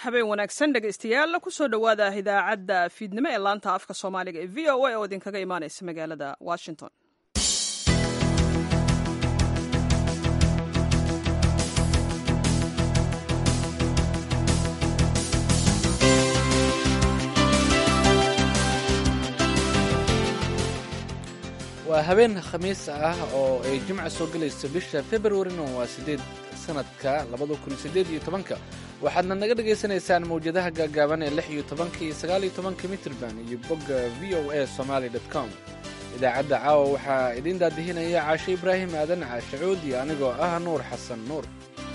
habeen wanaagsan dhegaystayaal kusoo dhowaada idaacadda fiidnimo ee laanta afka soomaaliga ee v o a oo idinkaga imaanaysa magaalada washington waa habeen khamiis ah oo ay jimca soo gelayso bisha februarina waa sideed sanadka labada kun sideed iyo tobanka waxaadna naga dhagaysanaysaan mawjadaha gaagaaban ee lix iyo tobanka iyo sagaal iyo tobanka mitrban iyo bogga v o a somaly com idaacadda caawa waxaa idiin daadihinaya caashe ibraahim aadan caashe cuud iyo anigoo ah nuur xasan nuur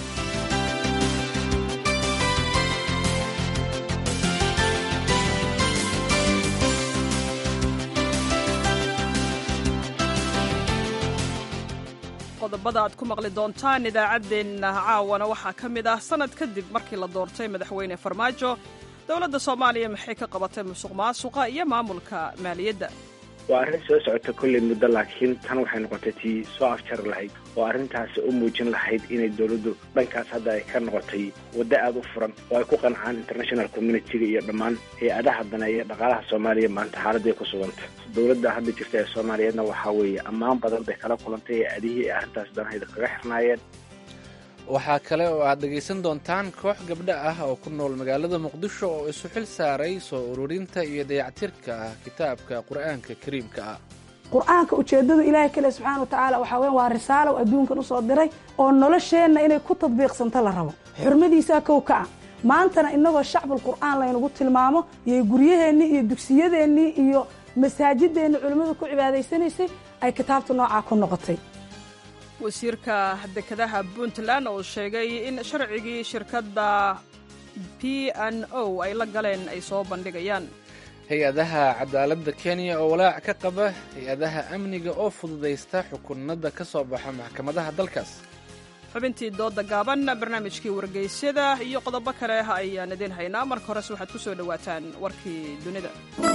qodobada aad ku maqli doontaan idaacaddeenna caawana waxaa ka mid ah sannad kadib markii la doortay madaxweyne farmaajo dowladda soomaaliya maxay ka qabatay musuq maasuqa iyo maamulka maaliyadda waa arrin soo socota kolley muddo laakiin tan waxay noqotay tii soo afjari lahayd oo arrintaasi u muujin lahayd inay dowladdu dhankaas hadda ay ka noqotay waddo aada u furan oo ay ku qancaan international communitiga iyo dhammaan hay-adaha daneeya dhaqaalaha soomaaliya maanta xaaladday ku suganta dowladda hadda jirta ee soomaaliyeedna waxaa weeye ammaan badan bay kala kulantay hay-adihii ay arrintaas danahayda kaga xirnaayeen waxaa kale oo aad dhegaysan doontaan koox gabdho ah oo ku nool magaalada muqdisho oo isu xil saaray soo ururinta iyo dayactirka ah kitaabka qur'aanka kariimka ah qur-aanka ujeeddadu ilaahay kale subxaana wa tacaala waxaa weyan waa risaalow adduunkan usoo diray oo nolosheenna inay ku tadbiiqsanto la rabo xurmadiisaa kow ka ah maantana innagoo shacbul qur'aan laynagu tilmaamo iyo guryaheennii iyo dugsiyadeennii iyo masaajideenni culimmadu ku cibaadaysanaysay ay kitaabta noocaa ku noqotay wasiirka dekedaha puntland oo sheegay in sharcigii shirkadda p n o ay la galeen ay soo bandhigayaan hay-adaha cadaaladda kenya oo walaac ka qaba hay-adaha amniga oo fududaysta xukunada ka soo baxa maxkamadaha dalkaas xubintii dooda gaaban barnaamijkii wargeysyada iyo qodobo kale ayaan idiin haynaa marka horese waxaad ku soo dhowaataan warkii dunida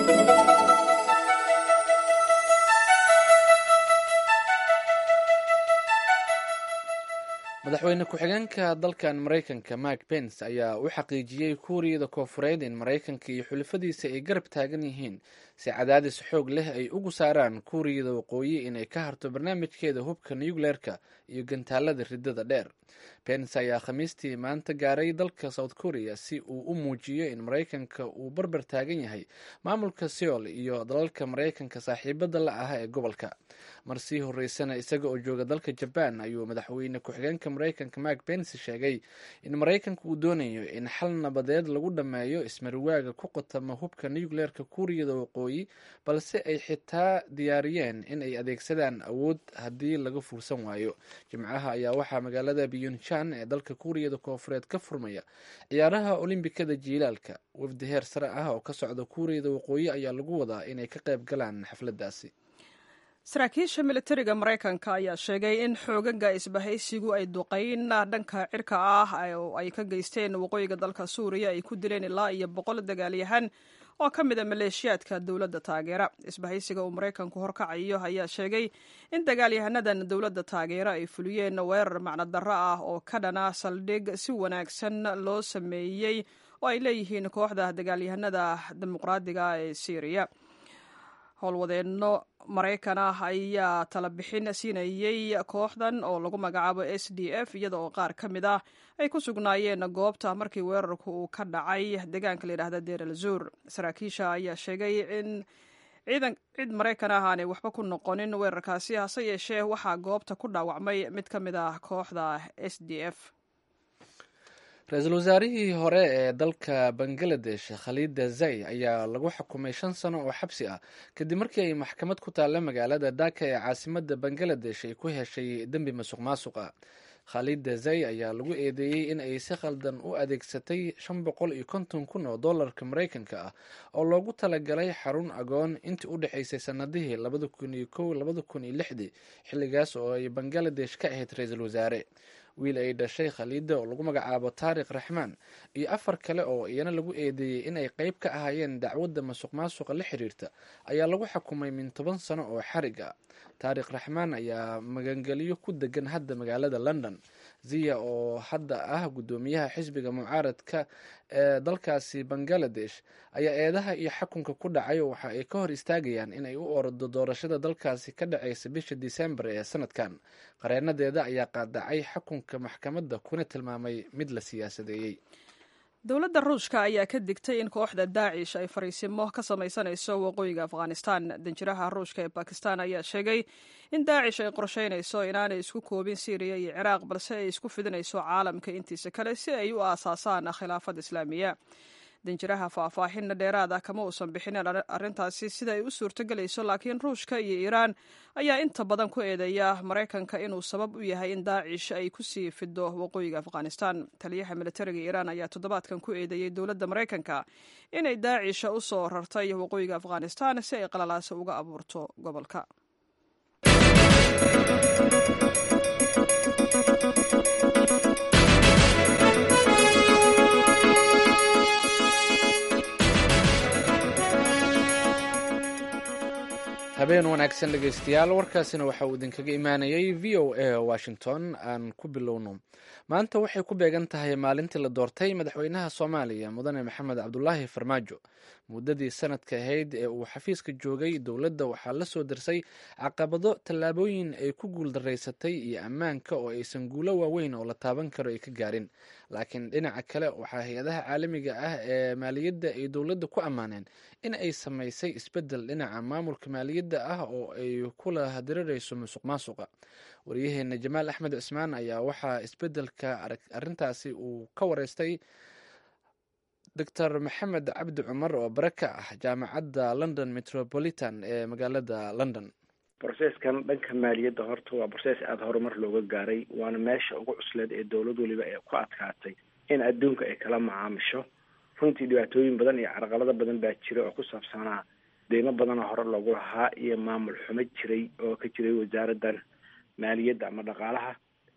madaxweyne ku-xigeenka dalkan maraykanka mike pence ayaa u xaqiijiyey kuuriyada koofureed in maraykanka iyo xulafadiisa ay garab taagan yihiin si cadaadis xoog leh ay ugu saaraan kuuriyada waqooyi inay ka harto barnaamijkeeda hubka nucleerka iyo gantaalada riddada dheer pence ayaa khamiistii maanta gaaray dalka south korea si uu u muujiyo in maraykanka uu barbar taagan yahay maamulka seol iyo dalalka maraykanka saaxiibada la ah ee gobolka mar sii horeysana isaga oo jooga dalka jaban ayuu madaxweyne ku-xigeenka maraykanka mike pence sheegay in maraykanka uu doonayo in xal nabadeed lagu dhammeeyo ismarwaaga ku qotama hubka nucleerka kuuriyada waqooyi balse ay xitaa diyaariyeen in ay adeegsadaan awood haddii laga fuursan waayo jimcaha ayaa waxaa magaalada byunchan ee dalka kuuriyada koofureed ka furmaya ciyaaraha olimbikada jiilaalka wafdi heer sare ah oo ka socda kuuriyada waqooyi ayaa lagu wadaa inay ka qayb galaan xafladaasi saraakiisha militariga maraykanka ayaa sheegay in xoogaga isbahaysigu ay duqayn dhanka cirka ah oo ay ka geysteen waqooyiga dalka suuriya ay ku dileen ilaa iyo boqol dagaalyahan oo ka mid a maleeshiyaadka dowladda taageera isbahaysiga uu maraykanku horkacayo ayaa sheegay in dagaalyahanadan dowladda taageera ay fuliyeen weerar macnodarro ah oo ka dhana saldhig si wanaagsan loo sameeyey oo ay leeyihiin kooxda dagaalyahanada dimuqraadiga ee syriya howlwadeenno maraykan ah ayaa tala bixin siinayey kooxdan oo lagu magacaabo s d f iyada oo qaar ka mid ah ay ku sugnaayeen goobta markii weerarku uu ka dhacay deegaanka layidhahda deer al zuur saraakiisha ayaa sheegay in ciidan cid maraykan ah aanay waxba ku noqonin weerarkaasi hase yeeshee waxaa goobta ku dhaawacmay mid ka mid ah kooxda s d f ra-iisul wasaarihii hore ee dalka bangaladesh khaliida zay ayaa lagu xukumay shan sano oo xabsi ah kadib markii ay maxkamad ku taalla magaalada dhaka ee caasimada bangaladesh ay ku heshay dembi masuq maasuq ah khaliida zay ayaa lagu eedeeyey in ay si khaldan u adeegsatay shan boqol iyo konton kun oo dollarka maraykanka ah oo loogu talagalay xarun agoon intii u dhexaysay sanadihii labada kun iyo kow labada kun iyo lixdii xilligaas oo ay bangaladesh ka ahayd ra-iisul wasaare wiil ay dhashay khaliida oo lagu magacaabo taariikh raxmaan iyo afar kale oo iyana lagu eedeeyey in ay qeyb ka ahaayeen dacwadda masuq maasuqa la xiriirta ayaa lagu xukumay min toban sano oo xarig ah taariikh raxmaan ayaa magangelyo ku degan hadda magaalada london ziya oo hadda ah guddoomiyaha xisbiga mucaaradka ee dalkaasi bangaladesh ayaa eedaha iyo xakunka ku dhacay waxa ay ka hor istaagayaan inay u ordo doorashada dalkaasi ka dhacaysa bisha disembar ee sanadkan qareenadeeda ayaa qaadacay xakunka maxkamadda kuna tilmaamay mid la siyaasadeeyey dowladda ruushka ayaa ka digtay in kooxda daacish ay fariisimo ka samaysanayso waqooyiga afghanistan danjiraha ruushka ee bakistan ayaa sheegay in daacish ay qorsheynayso inaanay isku koobin syriya iyo ciraaq balse ay isku fidinayso caalamka intiisa kale si ay u aasaasaan khilaafad islaamiya danjiraha faahfaahinna dheeraada kama uusan bixinin arrintaasi sida ay u suurtogelayso laakiin ruushka iyo iiraan ayaa inta badan ku eedeeya maraykanka inuu sabab u yahay in daacish ay kusii fido waqooyiga afghanistan taliyaha militariga iiraan ayaa toddobaadkan ku eedeeyey dowladda maraykanka inay daacisha u soo rartay waqooyiga afghanistan si ay qalalaasa uga abuurto gobolka habeen wanaagsan dhegeystayaal warkaasina waxa uu idinkaga imaanayay v o a washington aan ku bilowno maanta waxay ku beegan tahay maalintii la doortay madaxweynaha soomaaliya mudane maxamed cabdulaahi farmaajo muddadii sanadka ahayd ee uu xafiiska joogay dowladda waxaa la soo dirsay caqabado tallaabooyin ay ku guuldaraysatay iyo ammaanka oo aysan guulo waaweyn oo la taaban karo ay ka gaarin laakiin dhinaca kale waxaa hay-adaha caalamiga ah ee maaliyadda ay dowladda ku ammaaneen in ay samaysay isbeddel dhinaca maamulka maaliyadda ah oo ay kula hadirirayso musuq maasuqa waryaheena jamaal axmed cismaan ayaa waxaa isbeddelka arrintaasi uu ka wareystay doctor maxamed cabdi cumar oo bare ka ah jaamacadda london metropolitan ee magaalada london broceskan dhanka maaliyadda horta waa broces aada horumar looga gaaray waana meesha ugu cusleed ee dowlad weliba ee ku adkaatay in adduunka ay kala macaamisho runtii dhibaatooyin badan iyo carqalado badan baa jira oo ku saabsanaa deymo badanoo hore loogu lahaa iyo maamul xumo jiray oo ka jiray wasaaraddan maaliyadda ama dhaqaalaha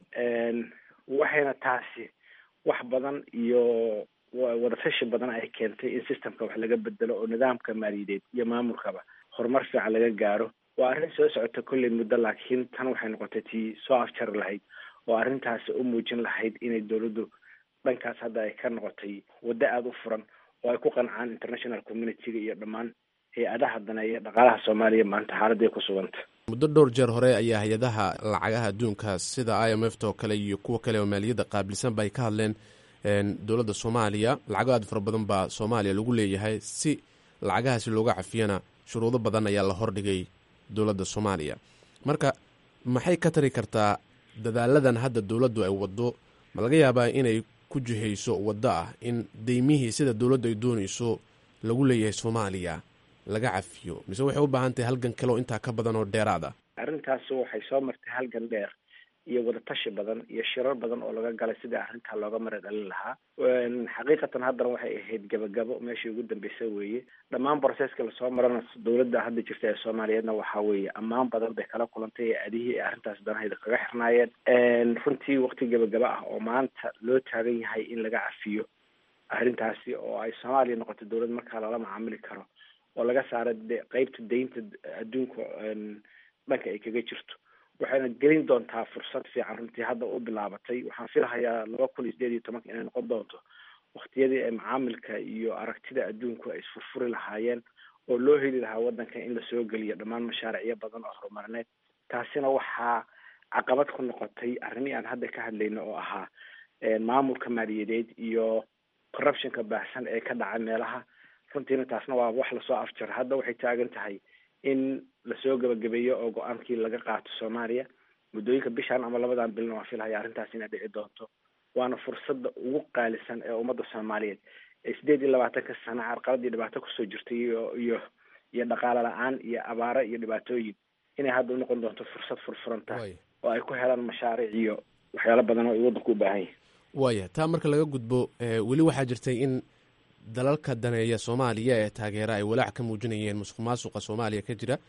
waxayna taasi wax badan iyo wadatashi badan ay keentay in systemka wax laga bedelo oo nidaamka maaliyadeed iyo maamulkaba horumar fiican laga gaaro waa arrin soo socota kolley muddo laakiin tan waxay noqotay tii soo afjari lahayd oo arrintaasi u muujin lahayd inay dowladdu dhankaas hadda ay ka noqotay waddo aada u furan oo ay ku qancaan international communityga iyo dhammaan hay-adaha daneeya dhaqaalaha soomaaliya maanta xaaladday ku suganta muddo dhowr jeer hore ayaa hay-adaha lacagaha adduunka sida i m f t oo kale iyo kuwa kale oo maaliyadda qaabilsanba ay ka hadleen dowladda soomaaliya lacago aad fara badan baa soomaaliya lagu leeyahay si lacagahaasi looga cafiyana shuruudo badan ayaa la hordhigay dowladda soomaaliya marka maxay ka tari kartaa dadaaladan hadda dowladdu ay waddo ma laga yaabaa inay ku jihayso waddo ah in deymihii sida dowladdu ay doonayso lagu leeyahay soomaaliya laga cafiyo mise waxay u baahan tahay halgan kale oo intaa ka badan oo dheeraad ah arrintaasi waxay soo martay halgan dheer iyo wadatashi badan iyo shirar badan oo laga galay sidii arrintaa looga mara dhalin lahaa xaqiiqatan haddana waxay ahayd gabagabo meeshii ugu dambeysay weeye dhammaan broceska lasoo marana dowladda hadda jirta ee soomaaliyeedna waxaa weeye ammaan badan bay kala kulantay ee adihii ee arrintaas danahayda kaga xirnaayeen runtii waqti gabagaba ah oo maanta loo taagan yahay in laga cafiyo arrintaasi oo ay soomaaliya noqoto dowlad markaa lala macaamili karo oo laga saara qeybta deynta adduunka dhanka ay kaga jirto waxayna gelin doontaa fursad fiican runtii hadda u bilaabatay waxaan filahayaa laba kun iyo sideed iyo tobanka inay noqon doonto waktiyadii ay macaamilka iyo aragtida adduunku ay isfurfuri lahaayeen oo loo heli lahaa waddanka in lasoo geliyo dhammaan mashaariicyo badan oo horumarineed taasina waxaa caqabad ku noqotay arrimihii aan hadda ka hadlayno oo ahaa maamulka maaliyadeed iyo corruptionka baahsan ee ka dhaca meelaha runtiina taasna waa wax lasoo afjaro hadda waxay taagan tahay in lasoo gabagabeeyo oo go-aankii laga qaato soomaaliya muddooyinka bishan ama labadan bilna waan filhaya arrintaas inay dhici doonto waana fursadda ugu qaalisan ee ummadda soomaaliyeed ee sideed iyo labaatanka sano carqaladii dhibaato kusoo jirtay iyo iyo iyo dhaqaale la-aan iyo abaaro iyo dhibaatooyin inay hadda unoqon doonto fursad furfuranta oo ay ku helaan mashaariic iyo waxyaalo badan oo ay waddanku u baahan yahay waaya taa marka laga gudbo weli waxaa jirtay in dalalka daneeya soomaaliya ee taageera ay walaac ka muujinayeen musuq maasuqa soomaaliya ka jira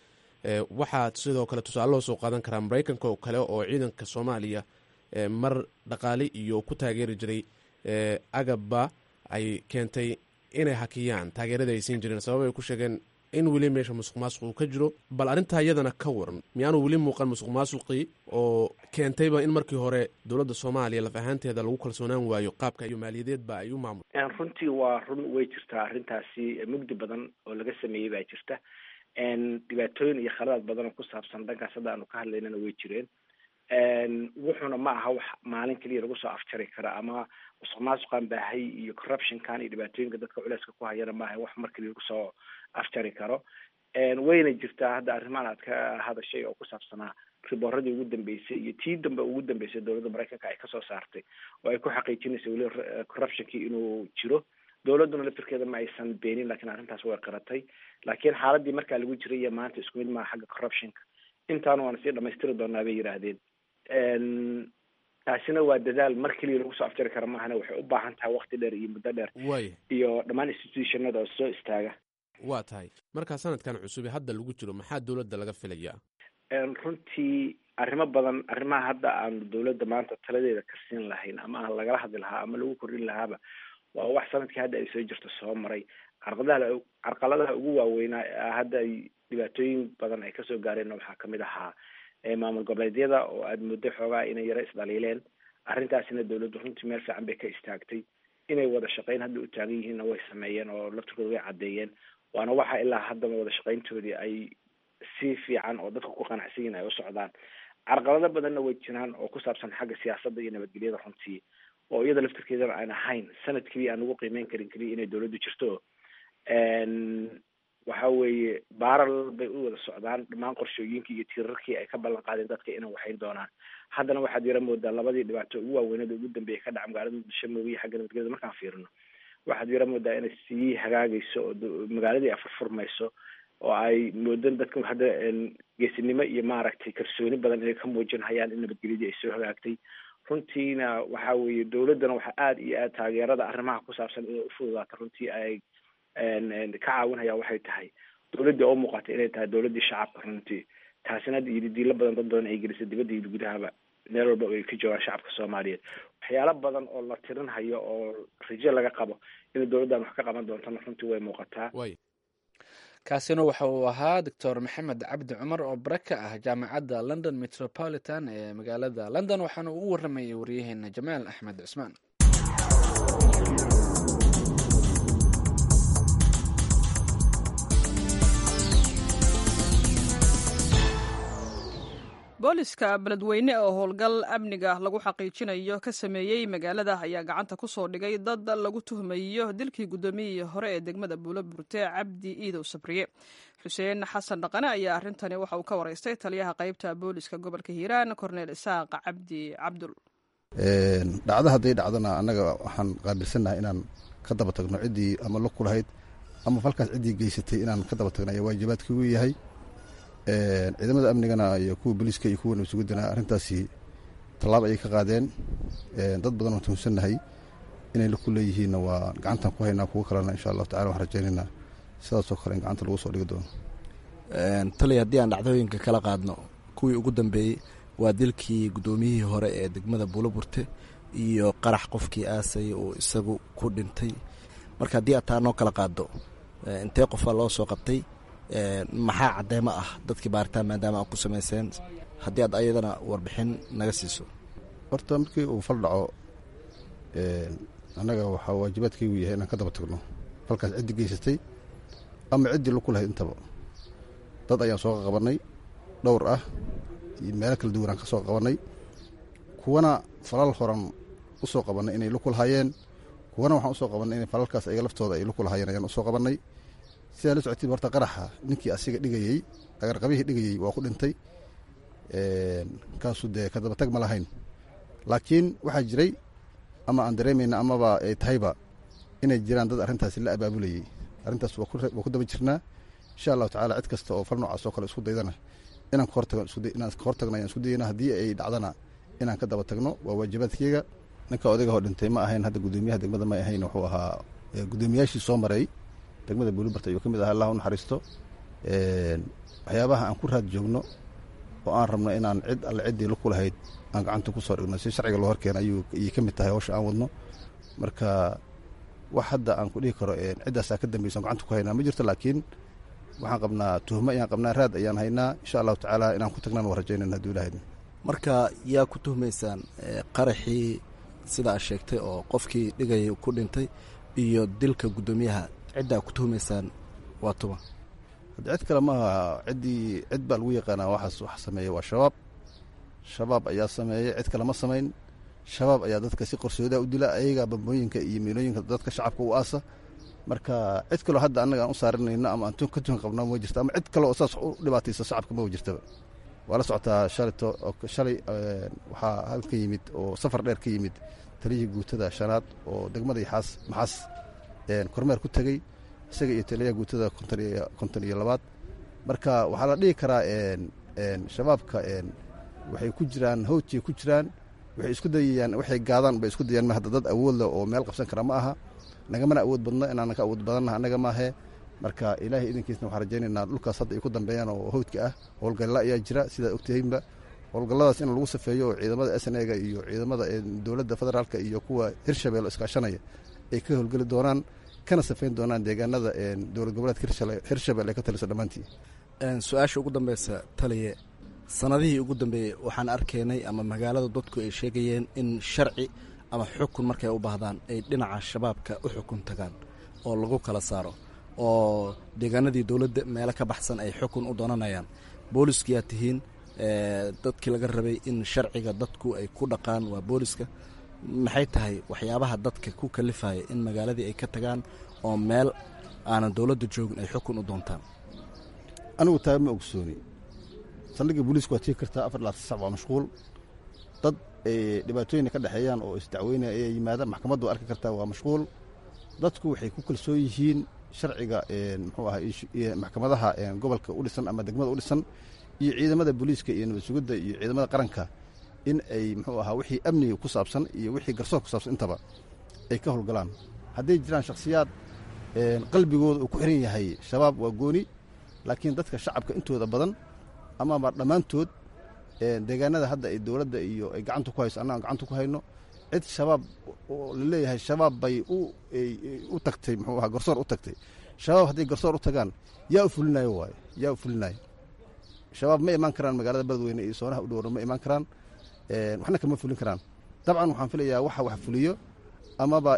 waxaa sidoo kale tusaale loo soo qaadan karaa maraykanka oo kale oo ciidanka soomaaliya mar dhaqaale iyo ku taageeri jiray agabba ay keentay inay hakiyaan taageerada ay siin jireen sabab ay ku sheegeen in weli meesha musuq maasuq uu ka jiro bal arrintaa iyadana ka waran miyaanu weli muuqan musuq maasuqii oo keentayba in markii hore dowladda soomaaliya laf ahaanteeda lagu kalsoonaan waayo qaabka iyo maaliyadeedba ay u maamul runtii waa run way jirtaa arrintaasi mugdi badan oo laga sameeyey baa jirta dhibaatooyin iyo khaladaad badan oo ku saabsan dhankaas hadda aanu ka hadlaynana way jireen wuxuuna ma aha wax maalin keliya lagu soo afjari kara ama musuq maasuqan baahay iyo corruptionkan iyo dhibaatooyinka dadka culeyska ku hayana maaha wax mar keliya lagu soo afjari karo wayna jirtaa hadda arrimahan aad ka hadashay oo ku saabsanaa ribooradii ugu dambeysay iyo tii dambe ugu dambeysay dowladda maraykanka ay kasoo saartay oo ay ku xaqiijinaysa weli corruptionkii inuu jiro dowladduna laftirkeeda ma aysan beenin lakiin arrintaas way qiratay laakiin xaaladii markaa lagu jiray iyo maanta isku mid maaha xagga corruptionka intaana waana sii dhamaystiri doonaa bay yidhaahdeen taasina waa dadaal mar keliya lagu soo afjari kara maahana waxay u baahan tahay wakti dheer iyo muddo dheer way iyo dhammaan institutionada oo soo istaaga waa tahay markaa sanadkan cusube hadda lagu jiro maxaa dowladda laga filayaa runtii arrimo badan arrimaha hadda aanu dowladda maanta taladeeda ka siin lahayn ama aan lagala hadli lahaa ama lagu kordhin lahaaba waa wax sanadkii hadda ay soo jirto soo maray carqadaha carqaladaha ugu waaweynaa hadda ay dhibaatooyin badan ay kasoo gaareen waxaa kamid ahaa maamul goboleedyada oo aada muddo xoogaa inay yaro isdhaliileen arrintaasina dowladdu runtii meel fiican bay ka istaagtay inay wada shaqeyn hadda u taagan yihiinna way sameeyeen oo laftirkooda way caddeeyeen waana waxa ilaa haddaba wada shaqeyntoodii ay si fiican oo dadka ku qanacsan yihin ay u socdaan carqalado badanna way jiraan oo ku saabsan xagga siyaasadda iyo nabadgelyada runtii oo iyada laftirkeedana aan ahayn sanad keliya aan ugu qiimeyn karin keliya inay dowladdu jirto waxa weeye baaral bay u wada socdaan dhammaan qorshooyinkii iyo tiirarkii ay ka ballan qaadeen dadka inay waxayn doonaan haddana waxaad yara moodaa labadii dhibaato ugu waaweynada ugu dambeeya ka dhaca magaalada muqdisho mooye iyo xagga nabadgelyada markaan fiirino waxaad yara moodaa inay sii hagaagayso oo magaaladii ay furfurmayso oo ay moodan dadka hadda geesinimo iyo maaragtay kalsooni badan inay ka muujinhayaan in nabadgelyadii ay soo hagaagtay runtiina waxa weeye dowladdana waxaa aada iyo aad taageerada arrimaha ku saabsan inay ufududaato runtii ay ka caawinhaya waxay tahay dowladdii oo muuqata inay tahay dowladdii shacabka runtii taasina hadda iyo didiilo badan dad badan ay gelisay dibadda iyo gudahaba meel walba ay ka joogaan shacabka soomaaliyeed waxyaalo badan oo la tirinhayo oo rajo laga qabo inay dowladdan wax ka qaban doontana runtii way muuqataa way kaasina waxa uu ahaa doctor maxamed cabdi cumar oo bare ka ah jaamacadda london metropolitan ee magaalada london waxaana uu u waramayay waryaheena jamaal axmed cusmaan booliska beledweyne oo howlgal amniga lagu xaqiijinayo ka sameeyey magaalada ayaa gacanta ku soo dhigay dad lagu tuhmayo dilkii guddoomiyihii hore ee degmada buulo burte cabdi iidow sabriye xuseen xasan dhaqane ayaa arrintani waxa uu ka waraystay taliyaha qaybta booliska gobolka hiiraan korneel isaaq cabdi cabdul dhacdo hadday dhacdona annaga waxaan qaabilsannahay inaan ka daba tagno ciddii ama lug ku lahayd ama falkaas ciddii geysatay inaan ka daba tagno ayaa waajibaadkii u yahay ciidamada amnigana iyo kuwa booliiska iyo kuwa nabadsuguddana arrintaasi tallaab ayay ka qaadeen dad badan oo tuhunsannahay inay ku leeyihiinna waa gacantan ku haynaa kuwo kalena insha allahu tacala waxaan rajaynaynaa sidaasoo kale in gacanta lagu soo dhigi doono taliya haddii aan dhacdooyinka kala qaadno kuwii ugu dambeeyey waa dilkii guddoomiyihii hore ee degmada buuloburte iyo qarax qofkii aasay uu isagu ku dhintay marka haddii aad taa noo kala qaaddo intee qofaa loo soo qabtay maxaa caddeemo ah dadkii baaritaan maadaama aad ku samayseen haddii aad ayadana warbixin naga siiso horta markii uu fal dhaco annaga waxaa waajibaadkaygu yahay inaan ka daba tagno falkaas ciddii geysatay ama ciddii lug ku lahayd intaba dad ayaan soo qabannay dhowr ah iyo meelo kala duwan aan ka soo qabannay kuwana falal horan u soo qabannay inay lug ku lahaayeen kuwana waxaan usoo qabannay inay falalkaas ayaga laftooda ay lug ku lahaayeen ayaan usoo qabannay sidaa la socotid horta qaraxa ninkii asiga dhigayey agarqabihii dhigayey waa ku dhintay kaasu dee ka dabatag ma lahayn laakiin waxaa jiray ama aan dareemayna amaba ay tahayba inay jiraan dad arrintaasi la abaabulayey arrintaas waa ku daba jirnaa insha allahu tacala cid kasta oo fal noocaas oo kale isku daydana inaan ka hortagno inaan ka hortagno ayaan isku dayana haddii ay dhacdana inaan ka daba tagno waa waajibaadkeyga ninka odayga hoo dhintay ma ahayn hadda guddoomiyaha degmada ma ahayn wuxuu ahaa guddoomiyaashii soo maray degmada buulibarta ayuu ka mid aha allah u naxariisto waxyaabaha aan ku raad joogno oo aan rabno inaan cid alle ciddii lug ku lahayd aan gacanta ku soo dhigno si sharciga loo horkeena ayuu ayay ka mid tahay hawsha aan wadno marka wax hadda aan ku dhihi karo ciddaasaa ka dambaysa aan gacanta ku haynaa ma jirto laakiin waxaan qabnaa tuhmo ayaan qabnaa raad ayaan haynaa insha allahu tacaala inaan ku tagnaan waa rajaynayna haduu ilahay marka yaa ku tuhmaysaan qaraxii sida aad sheegtay oo qofkii dhigaya ku dhintay iyo dilka guddoomiyaha ciddaa ku tuhmaysaan waa tuma hadda cid kale maaha ciddii cid baa lagu yaqaanaa waxaas wax sameeya waa shabaab shabaab ayaa sameeya cid kale ma samayn shabaab ayaa dadka si qorsoodaa u dila ayagaa bambooyinka iyo miilooyinka dadka shacabka u aasa marka cid kaloo hadda annaga aan u saarinayno ama aan ka tuhan qabna ma jirto ama cid kale oo saas u dhibaataysa shacabka ma jirtaba waa la socotaa shalito shalay waxaa halka yimid oo safar dheer ka yimid taliyihii guutada shanaad oo degmada yaxaas maxaas kormeer ku tegey isaga iyo taliyaha guutada konton iyo labaad marka waxaa la dhihi karaa shabaabka waxay ku jiraan howjay ku jiraan waxay isku dayayaan waxay gaadaan bay isku dayaan hadda dad awood leh oo meel qabsan kara ma aha nagamana awood badno inaanan ka awood badannaha annaga maahe marka ilaahay idankiisna waxaan rajaynaynaa dhulkaas hadda ay ku dambeeyaan oo howdka ah howlgalla ayaa jira sidaad ogtihiinba howlgalladaas in lagu safeeyo oo ciidamada s n ega iyo ciidamada dowladda federaalka iyo kuwa hirshabeelle iskaashanaya ay ka howlgeli doonaan kana safeyn doonaan deegaanada dowlad goboleedka hirshabelle ay ka taliso dhammaantii su-aasha ugu dambeysa taliye sanadihii ugu dambeeyey waxaan arkaynay ama magaalada dadku ay sheegayeen in sharci ama xukun markay u baahdaan ay dhinaca shabaabka u xukun tagaan oo lagu kala saaro oo deegaanadii dowladda meelo ka baxsan ay xukun u doonanayaan booliskiyaa tihiin dadkii laga rabay in sharciga dadku ay ku dhaqaan waa booliska maxay tahay waxyaabaha dadka ku kalifaya in magaaladii ay ka tagaan oo meel aanan dowladda joogin ay xukun u doontaan anigu taa ma ogsooni saldhigga booliisku waa tigi kartaa afar laatan sac waa mashquul dad dhibaatooyina ka dhexeeyaan oo isdacweynaya ayaa yimaada maxkamaddu waa arki kartaa waa mashquul dadku waxay ku kalsoon yihiin sharciga muxuu ahaa maxkamadaha gobolka u dhisan ama degmada u dhisan iyo ciidamada booliiska iyo nabad sugidda iyo ciidamada qaranka in ay muxuu ahaa wixii amniga ku saabsan iyo wixii garsoor ku saabsan intaba ay ka howlgalaan hadday jiraan shakhsiyaad qalbigooda uu ku xiran yahay shabaab waa gooni laakiin dadka shacabka intooda badan amaba dhammaantood deegaanada hadda ay dowladda iyo ay gacanta ku hayso annagaan gacanta ku hayno cid shabaab oo laleeyahay shabaab bay u tagtay muxuu ahaa garsoor u tagtay shabaab hadday garsoor u tagaan yaa u fulinayo waaye yaa u fulinayo shabaab ma imaan karaan magaalada beledweyne iyo soonaha u dhowra ma imaan karaan waxna kama fulin karaan dabcan waxaan filayaa waxa wax fuliyo amaba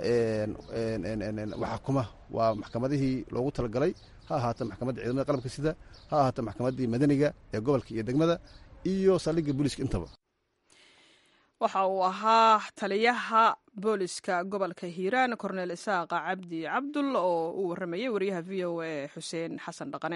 waxa kuma waa maxkamadihii loogu talagalay ha ahaata maxkamadda ciidamada qalabka sida ha ahaata maxkamaddii madaniga ee gobolka iyo degmada iyo saldhigga booliiska intaba waxa uu ahaa taliyaha booliska gobolka hiiraan korneel isaaqa cabdi cabdul oo uu warramayey wariyaha v o a xuseen xasan dhaqane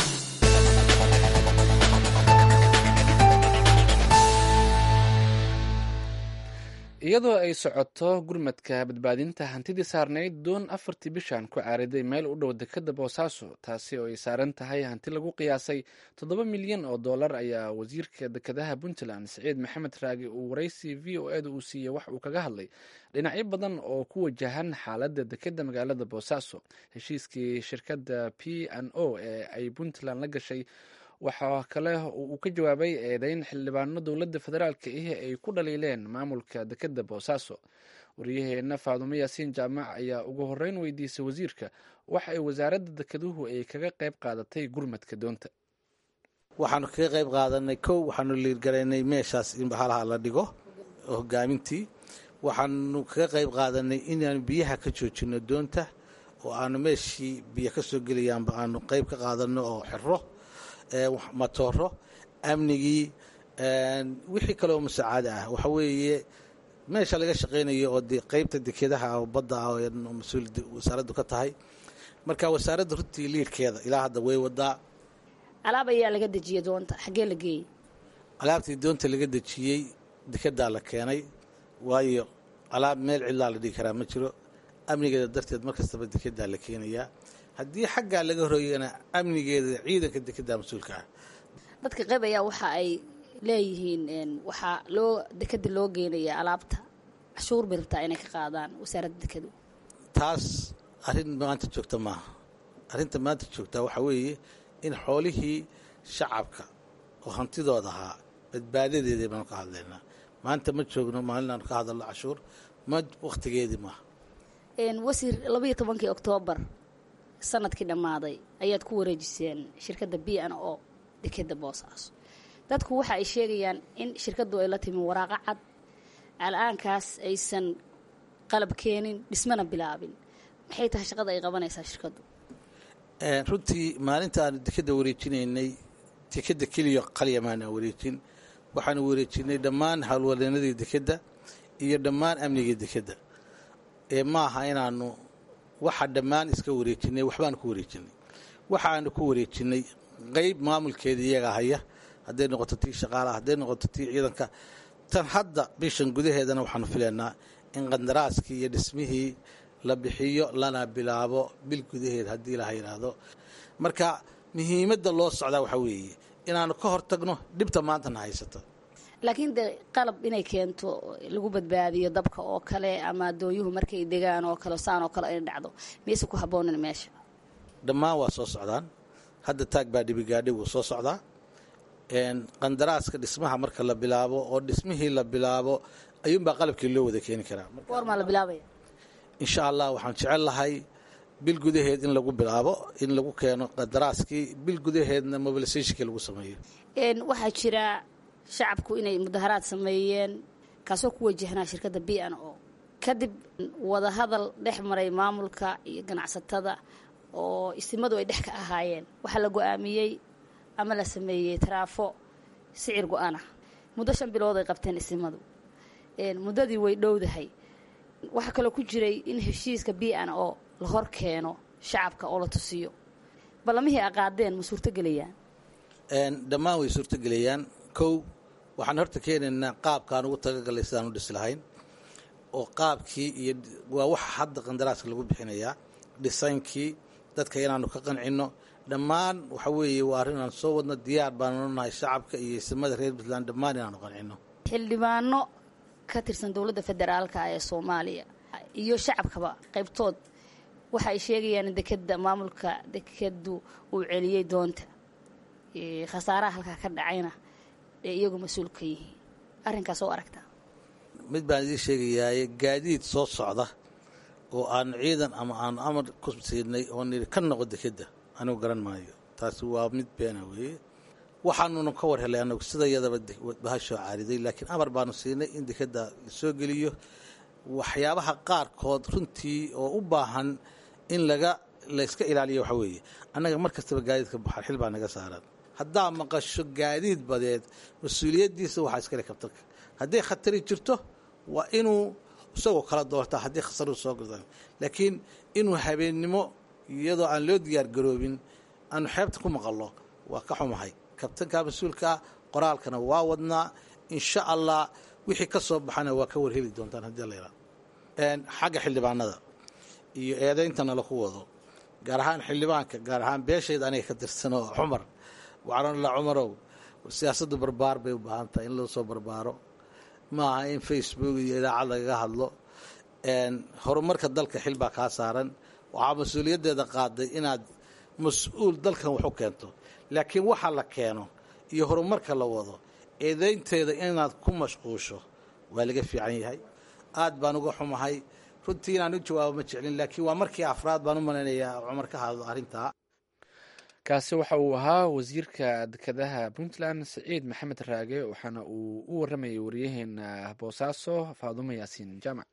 iyadoo ay socoto gurmadka badbaadinta hantidii saarnayd doon afartii bishan ku caariday meel u dhow dekadda boosaaso taasi oo ay saaran tahay hanti lagu qiyaasay toddoba milyan oo dollar ayaa wasiirka dekedaha puntland siciid maxamed raagi uu waraysi v o eda uu siiyey wax uu kaga hadlay dhinacyo badan oo ku wajahan xaaladda dekedda magaalada boosaaso heshiiskii shirkadda p n o ee ay puntland la gashay waxaa kale uu ka jawaabay eedeyn xildhibaano dowladda federaalka ihi ay ku dhaliileen maamulka dekedda boosaaso waryaheena faadumo yaasiin jaamac ayaa ugu horeyn weydiisay wasiirka waxa ay wasaaradda dekeduhu ay kaga qayb qaadatay gurmadka doonta waxaanu kaga qayb qaadanay kow waxaanu liirgaraynay meeshaas in bahalaha la dhigo hogaamintii waxaanu kaga qayb qaadanay inaanu biyaha ka joojino doonta oo aanu meeshii biyo ka soo gelayaanba aanu qayb ka qaadano oo xiro matooro amnigii wixii kaleoo musaacada ah waxa weeye meesha laga shaqaynayo oo de qeybta dekedaha oo badda ah oo mas-uul wasaaraddu ka tahay marka wasaaradda runtii liidhkeeda ilaa hadda way wadaa alaab ayaa laga dejiyey doonta xaggee la geeyey alaabtii doonta laga dejiyey dekedaa la keenay waayo alaab meel cidlaa la dhigi karaa ma jiro amnigeeda darteed mar kastaba dekedaa la keenayaa haddii xaggaa laga horooyana amnigeeda ciidanka dekedaa mas-uulka ah dadka qayb ayaa waxa ay leeyihiin waxaa loo dekeda loo geynaya alaabta cashuur bay rabtaa inay ka qaadaan wasaaradda dekedu taas arrin maanta joogta maaha arrinta maanta joogtaa waxaa weeye in xoolihii shacabka oo hantidooda ahaa badbaadadeedii baanu ka hadlaynaa maanta ma joogno maalinaanu ka hadalno cashuur ma wakhtigeedii maaha wasiir labaiyo tobankii oktoobar sanadkii dhammaaday ayaad ku wareejiseen shirkadda b n o dekeda boosaaso dadku waxa ay sheegayaan in shirkaddu ay la timi waraaqo cad al-aankaas aysan qalab keenin dhismana bilaabin maxay tahay shaqada ay qabanaysaa shirkaddu runtii maalinta aanu dekeda wareejinaynay dekeda keliya qalya maana wareejin waxaanu wareejinay dhammaan howlwadeennadii dekedda iyo dhammaan amnigii dekedda ee ma aha inaanu waxa dhammaan iska wareejinay waxbaanu ku wareejinay waxaanu ku wareejinay qeyb maamulkeeda iyaga haya hadday noqoto tii shaqaalaha hadday noqoto tii ciidanka tan hadda bishan gudaheedana waxaanu filaynaa in qandaraaskii iyo dhismihii la bixiyo lana bilaabo bil gudaheed haddii laha yidhaahdo marka muhiimadda loo socdaa waxaa weeye inaanu ka hortagno dhibta maantana haysata laakiin de qalab inay keento lagu badbaadiyo dabka oo kale ama adooyuhu markay degaan oo kale saan oo kale ay dhacdo mayse ku haboonin meesha dhammaan waa soo socdaan hadda taag baa dhibigaadhi wuu soo socdaa qandaraaska dhismaha marka la bilaabo oo dhismihii la bilaabo ayuunbaa qalabkii loo wada keeni karaa goormaa la bilaabaya insha allah waxaan jecel lahay bil gudaheed in lagu bilaabo in lagu keeno qandaraaskii bil gudaheedna mobilisationkii lagu sameeyo waxaa jira shacabku inay mudaharaad sameeyeen kaasoo ku wajahnaa shirkadda b n o kadib wadahadal dhex maray maamulka iyo ganacsatada oo istimadu ay dhex ka ahaayeen waxaa la go-aamiyey ama la sameeyey taraafo sicir go-aan ah muddo shan bilood ay qabteen istimadu muddadii way dhowdahay waxaa kaloo ku jiray in heshiiska b n o la hor keeno shacabka oo la tusiyo ballamihii aqaadeen ma suurtogelayaan dhammaan way suurtogelayaan kow waxaan horta keenaynaa qaabkaan ugu talagalay sidaan u dhisi lahayn oo qaabkii iyo waa waxa hadda qandaraaska lagu bixinayaa dhisaynkii dadka inaanu ka qancinno dhammaan waxa weeye waa arrin aan soo wadno diyaar baanu nahay shacabka iyo isimada reer puntland dhammaan inaanu qancinno xildhibaano ka tirsan dowladda federaalka ee soomaaliya iyo shacabkaba qaybtood waxa ay sheegayaan in dekeda maamulka dekedu uu celiyey doonta khasaaraha halkaa ka dhacayna ee iyagu mas-uul ka yihiin arrinkaas oo aragtaa mid baan idiin sheegayaaye gaadiid soo socda oo aanu ciidan ama aanu amar ku siinay oo niri ka noqo dekedda anigu garan maayo taasi waa mid beena weeye waxaanuna ka war helay anagu sida yadaba bahashoo caariday laakiin amar baanu siinay in dekedda soo geliyo waxyaabaha qaarkood runtii oo u baahan in laga layska ilaaliyo waxaa weeye annaga mar kastaba gaadiidka baxaan xil baa naga saaran haddaa maqasho gaadiid badeed mas-uuliyaddiisa waxaa iskale kabtanka hadday khatari jirto waa inuu isagoo kala doortaa haddii khasaru soo gada laakiin inuu habeennimo iyadoo aan loo diyaar garoobin aanu xeebta ku maqallo waa ka xumahay kabtanka mas-uulkaa qoraalkana waa wadnaa insha allah wixii ka soo baxana waa ka warheli doontaan haddii la yidhahdo xagga xildhibaanada iyo eedayntana laku wado gaar ahaan xildhibaanka gaar ahaan beeshayda aniga ka tirsan oo cumar waxaan la cumarow siyaasaddu barbaar bay u baahan tahay in loo soo barbaaro ma aha in facebook iyo idaacad lagaga hadlo horumarka dalka xil baa kaa saaran waxaa mas-uuliyaddeeda qaaday inaad mas-uul dalkan wax u keento laakiin waxa la keeno iyo horumarka la wado eedaynteeda inaad ku mashquusho waa laga fiican yahay aad baan uga xumahay runtii inaan u jawaabo ma jeclin laakiin waa markii afraad baan u malaynayaa cumar ka hadlo arrintaa kaasi waxa uu ahaa wasiirka dekedaha puntland siciid maxamed raage waxaana uu u waramayay wariyaheena boosaaso faadumo yaasiin jaamac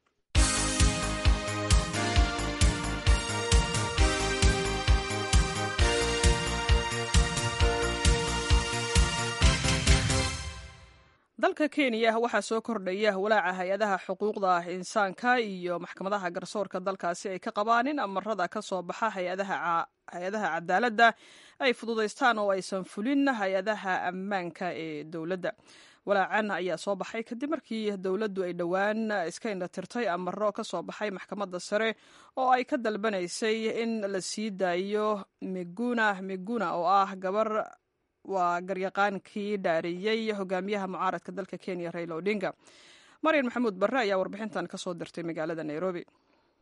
dalka kenya waxaa soo kordhaya walaaca hay-adaha xuquuqda insaanka iyo maxkamadaha garsoorka dalkaasi ay ka qabaan in amarada ka soo baxa hay-adaha cadaaladda ay fududaystaan oo aysan fulin hay-adaha ammaanka ee dowladda walaacan ayaa soo baxay kadib markii dowladdu ay dhowaan iska indhatirtay amaro ka soo baxay maxkamadda sare oo ay ka dalbanaysay in la sii daayo miguna miguna oo ah gabar waa garyaqaankii dhaariyey hogaamiyaha mucaaradka dalka kenya raila odinga maryan maxamuud barre ayaa warbixintan ka soo dirtay magaalada nairobi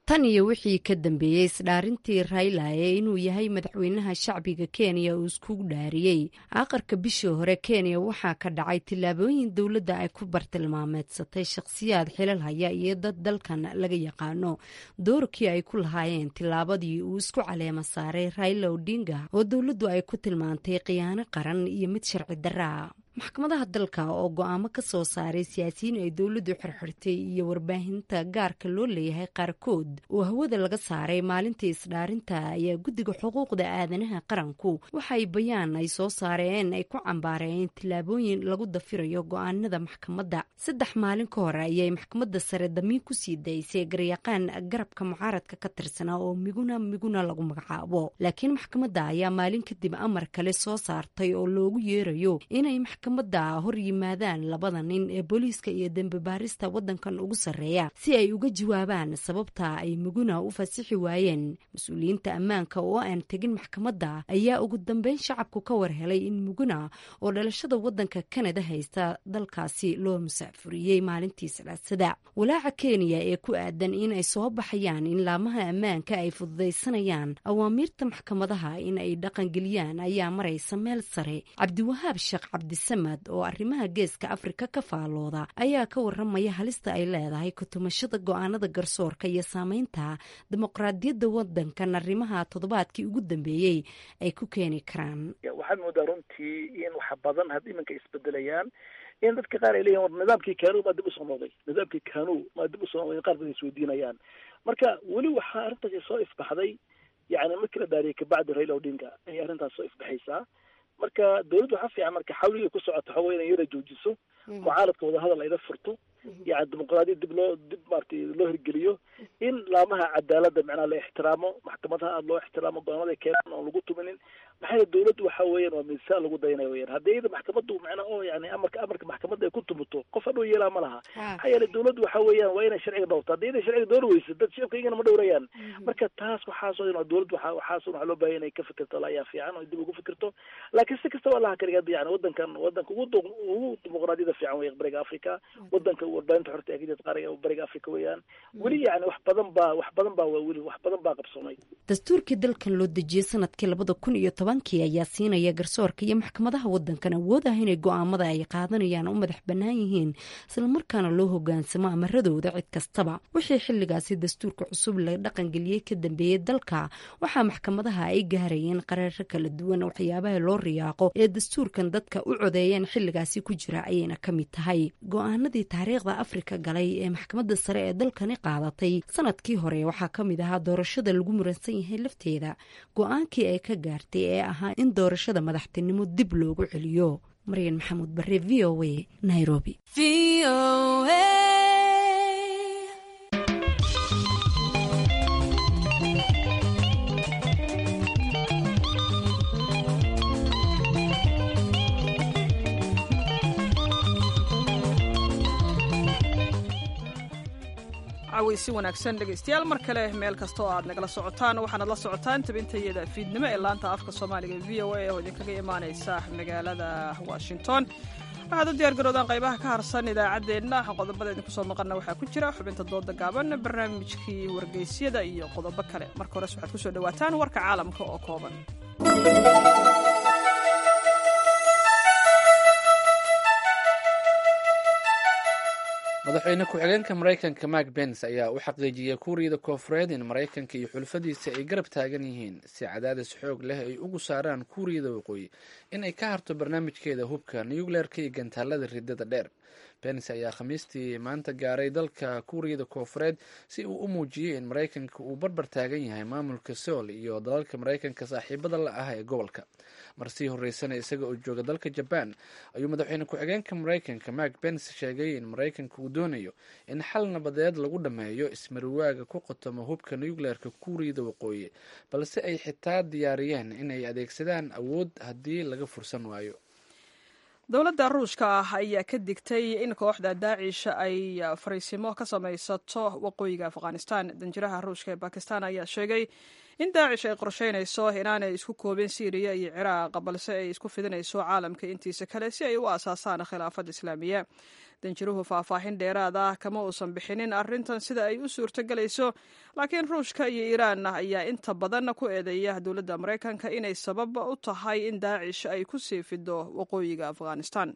tan iyo wixii ka dambeeyey isdhaarintii rayla ee inuu yahay madaxweynaha shacbiga kenya uu iskugu dhaariyey aqarka bishii hore kenya waxaa ka dhacay tillaabooyin dowladda ay ku bartilmaameedsatay shakhsiyaad xilal haya iyo dad dalkan laga yaqaano doorkii ay ku lahaayeen tillaabadii uu isku caleema saaray rayla odinga oo dowladdu ay ku tilmaantay khiyaano qaran iyo mid sharci darraa maxkamadaha dalka oo go-aamo ka soo saaray siyaasiyiin ay dowladdu xirxirtay iyo warbaahinta gaarka loo leeyahay qaarkood oo hawada laga saaray maalintii isdhaarinta ayaa guddiga xuquuqda aadanaha qaranku waxay bayaan ay soo saareen ay ku cambaareen tillaabooyin lagu dafirayo go-aanada maxkamadda saddex maalin ka hor ayay maxkamadda sare damiin ku sii daysay garyaqaan garabka mucaaradka ka tirsanaa oo miguna miguna lagu magacaabo laakiin maxkamadda ayaa maalin kadib amar kale soo saartay oo loogu yeerayo inay maxkamadda hor yimaadaan labada nin ee booliiska iyo dembi baarista waddankan ugu sarreeya si ay uga jawaabaan sababta ay muguna u fasixi waayeen mas-uuliyiinta ammaanka oo aan tegin maxkamadda ayaa ugu dambeyn shacabku ka war helay in muguna oo dhalashada waddanka kanada haysta dalkaasi loo musaafuriyey maalintii salaasada walaaca kenya ee ku aadan in ay soo baxayaan in laamaha ammaanka ay fududaysanayaan awaamiirta maxkamadaha in ay dhaqangeliyaan ayaa maraysa meel sare cabdiwahaab sheekh cabdisamad oo arrimaha geeska afrika ka faalooda ayaa ka waramaya halista ay leedahay kutumashada go-aanada garsoorka iyo saameynta dimuqraadiyadda wadankan arrimaha toddobaadkii ugu dambeeyey ay ku keeni karaan waxaad moodaa runtii in wax badan had iminka isbedelayaan in dadka qaar ay leeyihin war nidaamkii kanu maa dib usoo noqday nidaamkii kanu maa dib usoo noqday qaar badan isweydiinayaan marka weli waxaa arrintaasi soo ifbaxday yani markii la daariyay kabacdi raila odinga ayay arrintaas soo ifbaxaysaa marka dawladdu waxaa fiican marka xawliga ku socoto waxa wey inay yara joojiso mucaaradka wadahadal ayla furto yani dimuqraadiyad dib loo dib maratay loo hirgeliyo in laamaha cadaaladda macnaha la ixtiraamo maxkamadaha aada loo ixtiraamo go-aanada keenan oon lagu tuminin maxaa yeele dawladdu waxa weeyaan waa miisaan lagu dayanaya weyaan haddii iyada maxkamaddu macnaa oo yani amarka amarka maxkamadda ay ku tumuto qof hadhow yeelaa ma laha maxaa yeele dawladdu waxa weeyaan waa inay sharciga dhowrto haddii inay sharciga dhowr weyso dad shicibka iyagana ma dhowrayaan marka taas waxaasoo dhan dawladdu waxa waxaasoo waxaa loo baahaya inay ka fikirto la ayaa fiican oo dib ugu fikirto laakiin si kastaba allaha kaliga yani wadankan wadanka ugu ugu dimuqraadiyada fiican wey bariga africa wadanka warbaahinta xorta ee kajirta qaariga bariga africa weeyaan weli yani wax badan baa wax badan baa waa weli wax badan baa qabsoomay dastuurkii dalkan loo dejiyey sanadkii labada kun iyo tobankii ayaa siinaya garsoorka iyo maxkamadaha wadankan awood ah inay go-aamada ay qaadanayaan u madax bannaan yihiin islamarkaana loo hogaansamo amaradooda cid kastaba wixii xilligaasi dastuurka cusub la dhaqangeliyey ka dambeeyey dalka waxaa maxkamadaha ay gaarayeen qaraaro kala duwan waxyaabaha loo riyaaqo ee dastuurkan dadka u codeeyeen xilligaasi ku jira ayayna ka mid tahay go-aanadii taariikhda afrika galay ee maxkamadda sare ee dalkani qaadatay sanadkii hore waxaa ka mid ahaa doorashada lagu muransan yahay lafteeda go-aankii ay ka gaartay ee ahaa in doorashada madaxtinimo dib loogu celiyo maryan maxamuud bare v o a nairobi si wanaagsan dhegaystayaal mar kale meel kasta oo aad nagala socotaan waxaanad la socotaan tabintayada fiidnimo ee laanta afka soomaaliga v o a oo idinkaga imaanaysa magaalada washington waxaad u diyaargaroodaan qaybaha ka harsan idaacaddeenna qodobada idinku soo maqanna waxaa ku jira xubinta dooda gaaban barnaamijkii wargeysyada iyo qodobo kale marka hores waxaad kusoo dhawaataan warka caalamka oo kooban madaxweyne ku-xigeenka maraykanka mark bens ayaa u xaqiijiyey kuuriyada koofureed in maraykanka iyo xulfadiisa ay garab taagan yihiin si cadaadis xoog leh ay ugu saaraan kuuriyada waqooyi in ay ka harto barnaamijkeeda hubka nucleerka iyo gantaalada ridada dheer bens ayaa khamiistii maanta gaaray dalka kuuriyada koofureed si uu u muujiyey in maraykanka uu barbar taagan yahay maamulka sool iyo dalalka maraykanka saaxiibada la ah ee gobolka mar sii horeysana isaga oo jooga dalka jabaan ayuu madaxweyne ku-xigeenka maraykanka mark bens sheegay in maraykanka uu doonayo in xal nabadeed lagu dhammeeyo ismariwaaga ku qotomo hubka nucleerka kuuriyada waqooyi balse ay xitaa diyaariyeen inay adeegsadaan awood haddii laga fursan waayo dowladda ruushka ah ayaa ka digtay in kooxda daacish ay fariisimo ka samaysato waqooyiga afghanistan danjiraha ruushka ee bakistan ayaa sheegay in daacish ay qorsheynayso inaanay isku koobin siiriya iyo ciraaq balse ay isku fidinayso caalamka intiisa kale si ay u aasaasaan khilaafad islaamiya danjiruhu faahfaahin dheeraad ah kama uusan bixinin arrintan sida ay u suurtogelayso laakiin ruushka iyo iiraan ayaa inta badan ku eedeeya dowladda maraykanka inay sabab u tahay in daacish ay ku sii fido waqooyiga afghanistan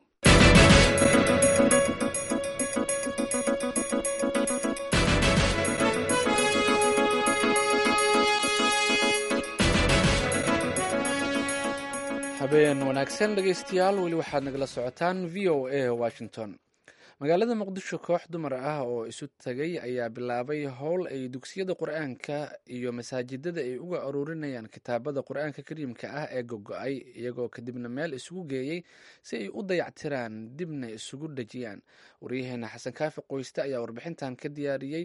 habeen wanaagsan dhegaystayaal weli waxaad nagala socotaan v o a washington magaalada muqdisho koox dumar ah oo isu tagay ayaa bilaabay howl ay dugsiyada qur-aanka iyo masaajidada ay uga aruurinayaan kitaabada qur-aanka kariimka ah ee gogo-ay iyagoo kadibna meel isugu geeyey si ay u dayactiraan dibna isugu dhejiyaan waryaheena xasan kaafi qoyste ayaa warbixintan ka diyaariyey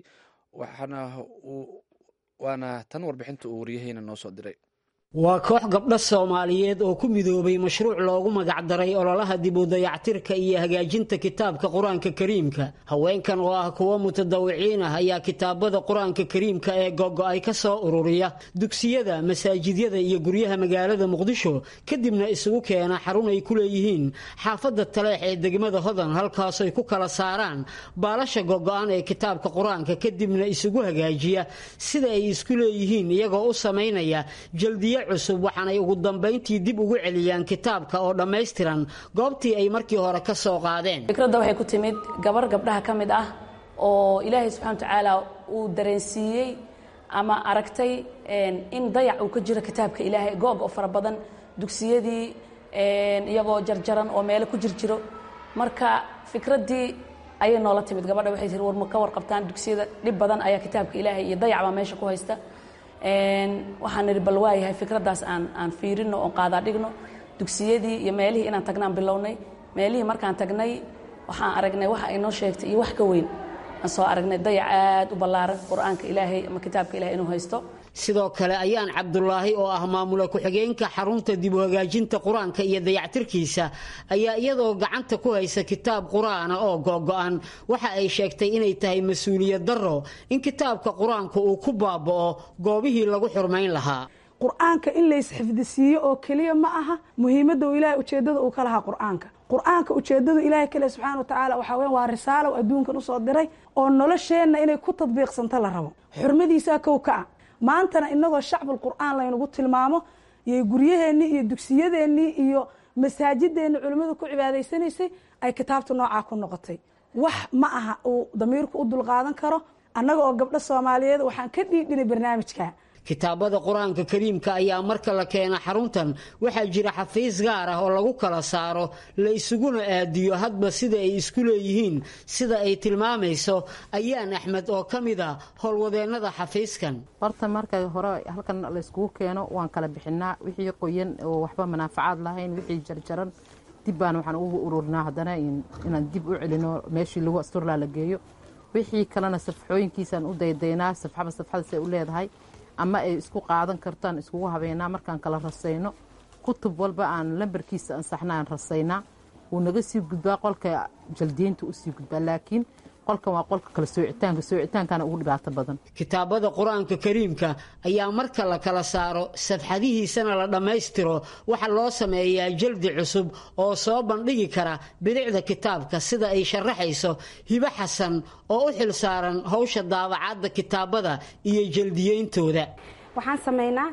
waana tan warbixinta uu waryaheena noo soo diray waa koox gabdho soomaaliyeed oo ku midoobay mashruuc loogu magacdaray ololaha dib u dayactirka iyo hagaajinta kitaabka qur-aanka kariimka haweenkan oo ah kuwo mutadawiciin ah ayaa kitaabada qur-aanka kariimka ee gogo-ay ka soo ururiya dugsiyada masaajidyada iyo guryaha magaalada muqdisho kadibna isugu keena xarun ay ku leeyihiin xaafadda taleex ee degmada hodan halkaasay ku kala saaraan baalasha gogo-an ee kitaabka qur-aanka kadibna isugu hagaajiya sida ay isku leeyihiin iyagoo u samaynaya jaldiya cusub waxaanay ugu dambayntii dib ugu celiyaan kitaabka oo dhammaystiran goobtii ay markii hore ka soo qaadeen fikradda waxay ku timid gabar gabdhaha ka mid ah oo ilaahay subxana wa tacaala uu dareensiiyey ama aragtay in dayac uu ka jiro kitaabka ilaahay goog oo fara badan dugsiyadii iyagoo jarjaran oo meelo ku jirjiro marka fikraddii ayay noola timid gabadha waxay tii war ma ka warqabtaan dugsiyada dhib badan ayaa kitaabka ilaahay iyo dayac baa meesha ku haysta waxaan nidhi bal waayahay fikraddaas aan aan fiirino oon qaadaa dhigno dugsiyadii iyo meelihii inaan tagnaan bilownay meelihii markaan tagnay waxaan aragnay waxa ay noo sheegtay iyo wax ka weyn aan soo aragnay dayac aad u ballaaran qur-aanka ilaahay ama kitaabka ilahay inuu haysto sidoo kale ayaan cabdulaahi oo ah maamula ku-xigeenka xarunta dib u hagaajinta qur-aanka iyo dayactirkiisa ayaa iyadoo gacanta ku haysa kitaab qur-aana oo gogo-an waxa ay sheegtay inay tahay mas-uuliyad darro in kitaabka qur-aanka uu ku baaba'o goobihii lagu xurmayn lahaa qur-aanka in laysxifdisiiyo oo keliya ma aha muhiimadda uu ilahay ujeeddada uu ka lahaa qur-aanka qur-aanka ujeeddadu ilaahay kale subxaana wa tacaala waxaa weyan waa risaalow adduunkan usoo diray oo nolosheenna inay ku tadbiiqsanto la rabo xurmadiisaa kow ka ah maantana inagoo shacbul qur-aan laynagu tilmaamo iyo guryaheennii iyo dugsiyadeennii iyo masaajideenni culimmadu ku cibaadaysanaysay ay kitaabta noocaa ku noqotay wax ma aha uu damiirku u dulqaadan karo annaga oo gabdho soomaaliyeed waxaan ka dhiidhinay barnaamijka kitaabada qur-aanka kariimka ayaa marka la keena xaruntan waxaa jira xafiis gaar ah oo lagu kala saaro la isuguna aadiyo hadba sida ay isku leeyihiin sida ay tilmaamayso ayaan axmed oo ka mid a howlwadeennada xafiiskan horta marka hore halkan layskugu keeno waan kala bixinaa wixii qoyan oo waxba manaafacaad lahayn wixii jarjaran dib baan waxaan ugu ururinaa haddana inaan dib u celino meeshii lagu asturlaa la geeyo wixii kalena safxooyinkiisaan u daydaynaa safxaba safxadasay u leedahay ama ay isku qaadan kartaan iskugu habeynaa markaan kala rasayno kutub walba aan lambarkiisa ansaxna aan rasaynaa wuu naga sii gudbaa qolka jaldiyeynta usii gudbaa laakiin qolkan waa qolka kala soocitaanka soocitaankana ugu dhibaato badan kitaabada qur-aanka kariimka ayaa marka la kala saaro safxadihiisana la dhammaystiro waxaa loo sameeyaa jaldi cusub oo soo bandhigi kara bilicda kitaabka sida ay sharaxayso hibo xasan oo u xil saaran howsha daabacaadda kitaabada iyo jaldiyeyntooda waxaan samaynaa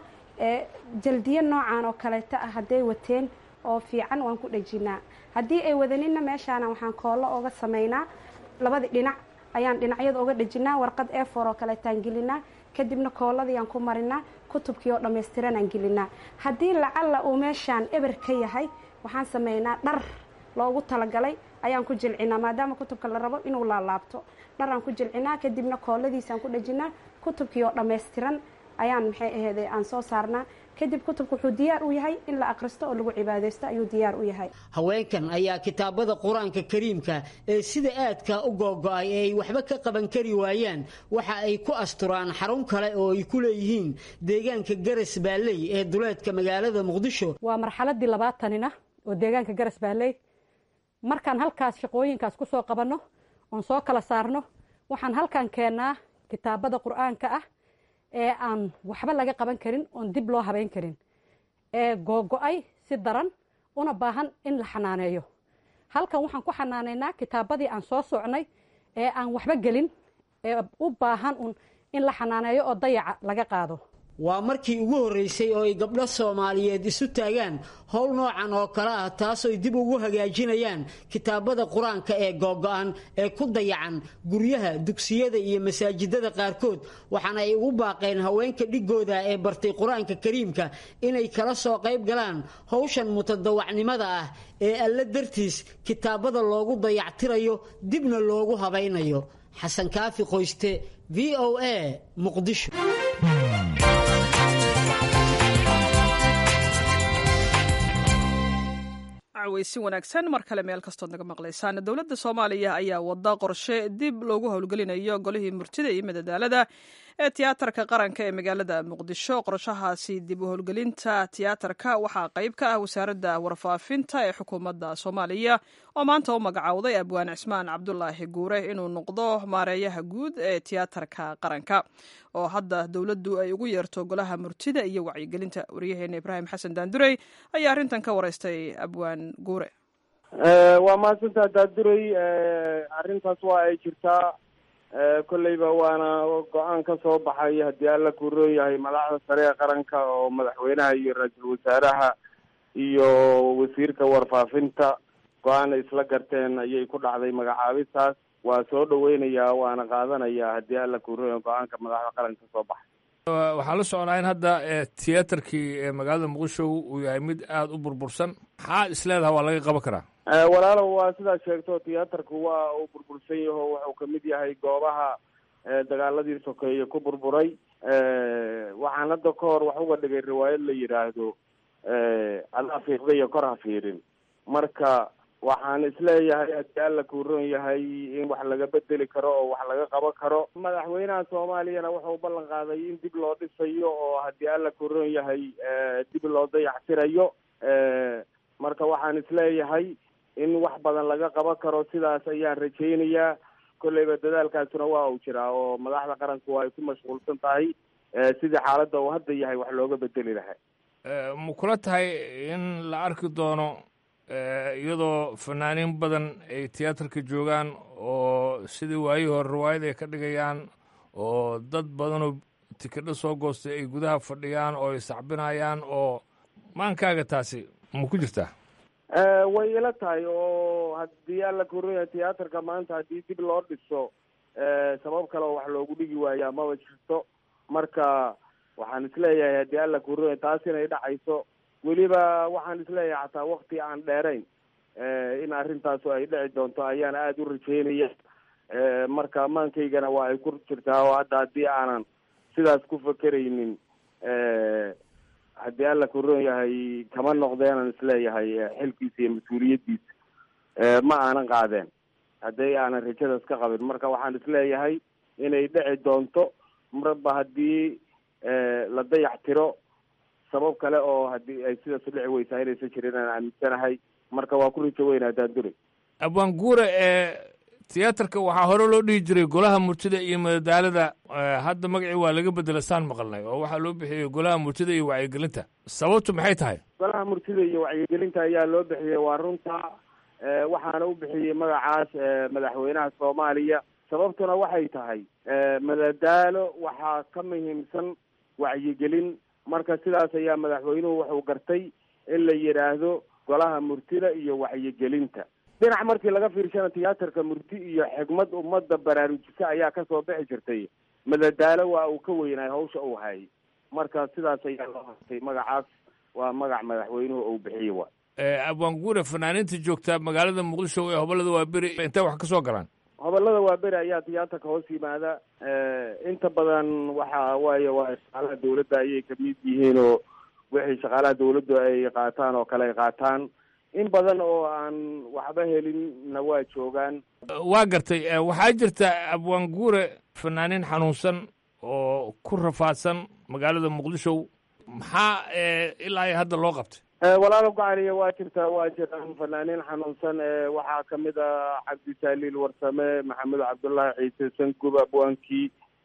jaldiyo noocan oo kaleeto ah hadday wateen oo fiican waan ku dhejinaa haddii ay wadaninna meeshaana waxaan koollo ooga samaynaa labadii dhinac ayaan dhinacyada oga dhejinaa warqad efor oo kaleetaan gelinaa kadibna kooladiyaan ku marinaa kutubkii oo dhammaystiranaan gelinaa haddii lacalla uu meeshaan eber ka yahay waxaan sameynaa dhar loogu talagalay ayaan ku jilcinaa maadaama kutubka la rabo inuu laalaabto dharaan ku jilcinaa kadibna kooladiisaan ku dhejinaa kutubkii oo dhammaystiran ayaan maxay aheede aan soo saarnaa kadib kutubka wuxuu diyaar u yahay in la akhristo oo lagu cibaadaysto ayuu diyaar u yahay haweenkan ayaa kitaabada qur-aanka kariimka ee sida aadka u googo-ay ee ay waxba ka qaban kari waayaan waxa ay ku asturaan xarun kale oo ay ku leeyihiin deegaanka garas baalley ee duleedka magaalada muqdisho waa marxaladii labaatanina oo deegaanka garas baalley markaan halkaas shaqooyinkaas ku soo qabanno oon soo kala saarno waxaan halkan keennaa kitaabada qur-aanka ah ee aan waxba laga qaban karin oon dib loo habeyn karin ee googo-ay si daran una baahan in la xanaaneeyo halkan waxaan ku xanaaneynaa kitaabadii aan soo socnay ee aan waxba gelin ee u baahan un in la xanaaneeyo oo dayaca laga qaado waa markii ugu horreysay oo ay gabdho soomaaliyeed isu taagaan howl noocan oo kale ah taasooy dib ugu hagaajinayaan kitaabada qur-aanka ee googo-an ee ku dayacan guryaha dugsiyada iyo masaajidada qaarkood waxaana ay ugu baaqeen haweenka dhigooda ee bartay qur-aanka kariimka inay kala soo qayb galaan howshan mutadawacnimada ah ee alle dartiis kitaabada loogu dayactirayo dibna loogu habaynayo xasan kaafi qoyste v o a muqdisho weysi wanaagsan mar kale meel kastood naga maqlaysaan dowladda soomaaliya ayaa wada qorshe dib loogu howlgelinayo golihii murtida iyo madadaalada ee tiyaatarka qaranka ee magaalada muqdisho qorshahaasi dib u howlgelinta tiyaatarka waxaa qayb ka ah wasaaradda warfaafinta ee xukuumadda soomaaliya oo maanta u magacowday abwaan cismaan cabdulaahi guure inuu noqdo maareeyaha guud ee tiyaatarka qaranka oo hadda dowladdu ay ugu yeerto golaha murtida iyo wacyigelinta waryaheena ibraahim xasan daandurey ayaa arrintan ka wareystay abwaan guure waa mahadsantaa daandurey arrintaas waa ay jirtaa kolleyba waana go-aan ka soo baxay haddii alla kuuroo yahay madaxda sare ee qaranka oo madaxweynaha iyo ra-iisul wasaaraha iyo wasiirka warfaafinta go-aan isla garteen ayay ku dhacday magacaabistaas waa soo dhaweynayaa waana qaadanayaa haddii alla kuurooya go-aanka madaxda qaranka ka soo baxay waxaan la socnaa in hadda tiyaatarkii magaalada muqdisho uu yahay mid aada u burbursan maxaa isleedaha waa laga qaban karaa walaalow waa sidaad sheegto tiyaatarku waa uu burbursan yaho wuxuu kamid yahay goobaha dagaaladii sokeeye ku burburay waxaan hadda ka hor wax uga dhigay riwaayad la yidhaahdo adaa fiiqda iyo kor ha fiirin marka waxaan isleeyahay haddii alla kuuroon yahay in wax laga bedeli karo oo wax laga qaban karo madaxweynaha soomaaliyana wuxuu ballan qaaday in dib loo dhisayo oo haddii alla kuuroon yahay dib loo dayaxtirayo marka waxaan isleeyahay in wax badan laga qaban karo sidaas ayaan rajaynayaa kolleyba dadaalkaasuna waa uu jiraa oo madaxda qaranku ay ku mashquulsan tahay sidii xaaladda uu hadda yahay wax looga bedeli lahaa ma kula tahay in la arki doono iyadoo fanaaniin badan ay tiyaatarka joogaan oo sidii waayihii hore riwaayad ay ka dhigayaan oo dad badanoo tikidho soo goostay ay gudaha fadhiyaan oo ay sacbinayaan oo maankaaga taasi ma ku jirtaa way ila tahay oo haddii alla kuuraya tiyaatarka maanta haddii dib loo dhiso sabab kale oo wax loogu dhigi waayaa maba jirto marka waxaan isleeyahay haddii alla kuuraya taas inay dhacayso weliba waxaan isleeyahay xataa wakti aan dheerayn in arrintaasu ay dhici doonto ayaan aada u rajeynaya marka maankaygana waa ay ku jirtaa oo hadda haddii aanan sidaas ku fakeraynin haddii alla kuroon yahay kama noqdeenan isleeyahay xilkiisa iyo mas-uuliyaddiisa ma aanan qaadeen haddii aanan rajadaas ka qabin marka waxaan isleeyahay inay dhici doonto marba haddii la dayax tiro sabab kale oo haddii ay sidaas u dhici weysaa inaysan jirin aan aaminsanahay marka waa ku rajo weynaa daandure abwaan guure ee tiyaatarka waxaa hore loo dhihi jiray golaha murtida iyo madadaalada hadda magacii waa laga bedela saan maqalnay oo waxaa loo bixiyey golaha murtida iyo wacyigelinta sababtu maxay tahay golaha murtida iyo wacyigelinta ayaa loo bixiyey waa runta waxaana u bixiyey magacaas madaxweynaha soomaaliya sababtuna waxay tahay madadaalo waxaa ka muhiimsan wacyigelin marka sidaas ayaa madaxweynuhu wuxuu gartay in la yidhaahdo golaha murtida iyo wacyigelinta dhinac markii laga fiirshana tiyaatarka murti iyo xigmad ummadda baraarujisa ayaa kasoo bixi jirtay madadaalo waa uu ka weynaay hawsha uu hayay marka sidaas ayaa loo hartay magacaas waa magac madaxweynuhu uu bixiyey wa abwaan guure fanaaniinta joogta magaalada muqdisho ee hobolada waa beri intay wax ka soo galaan hobolada waa beri ayaa tiyaatarka hoos yimaada inta badan waxa waaye waa shaqaalaha dawladda ayay kamid yihiin oo wixii shaqaalaha dawladdu ay qaataan oo kale ay qaataan in badan oo aan waxba helinna waa joogaan waa gartay waxaa jirta abwaan guure fanaaniin xanuunsan oo ku rafaadsan magaalada muqdisho maxaa ilaa iyo hadda loo qabtay walaalo gacaliya waa jirtaa waa jiraan fanaaniin xanuunsan waxaa kamid a cabdisaaliil warsame maxamed cabdullaahi ciise sangub abwaankii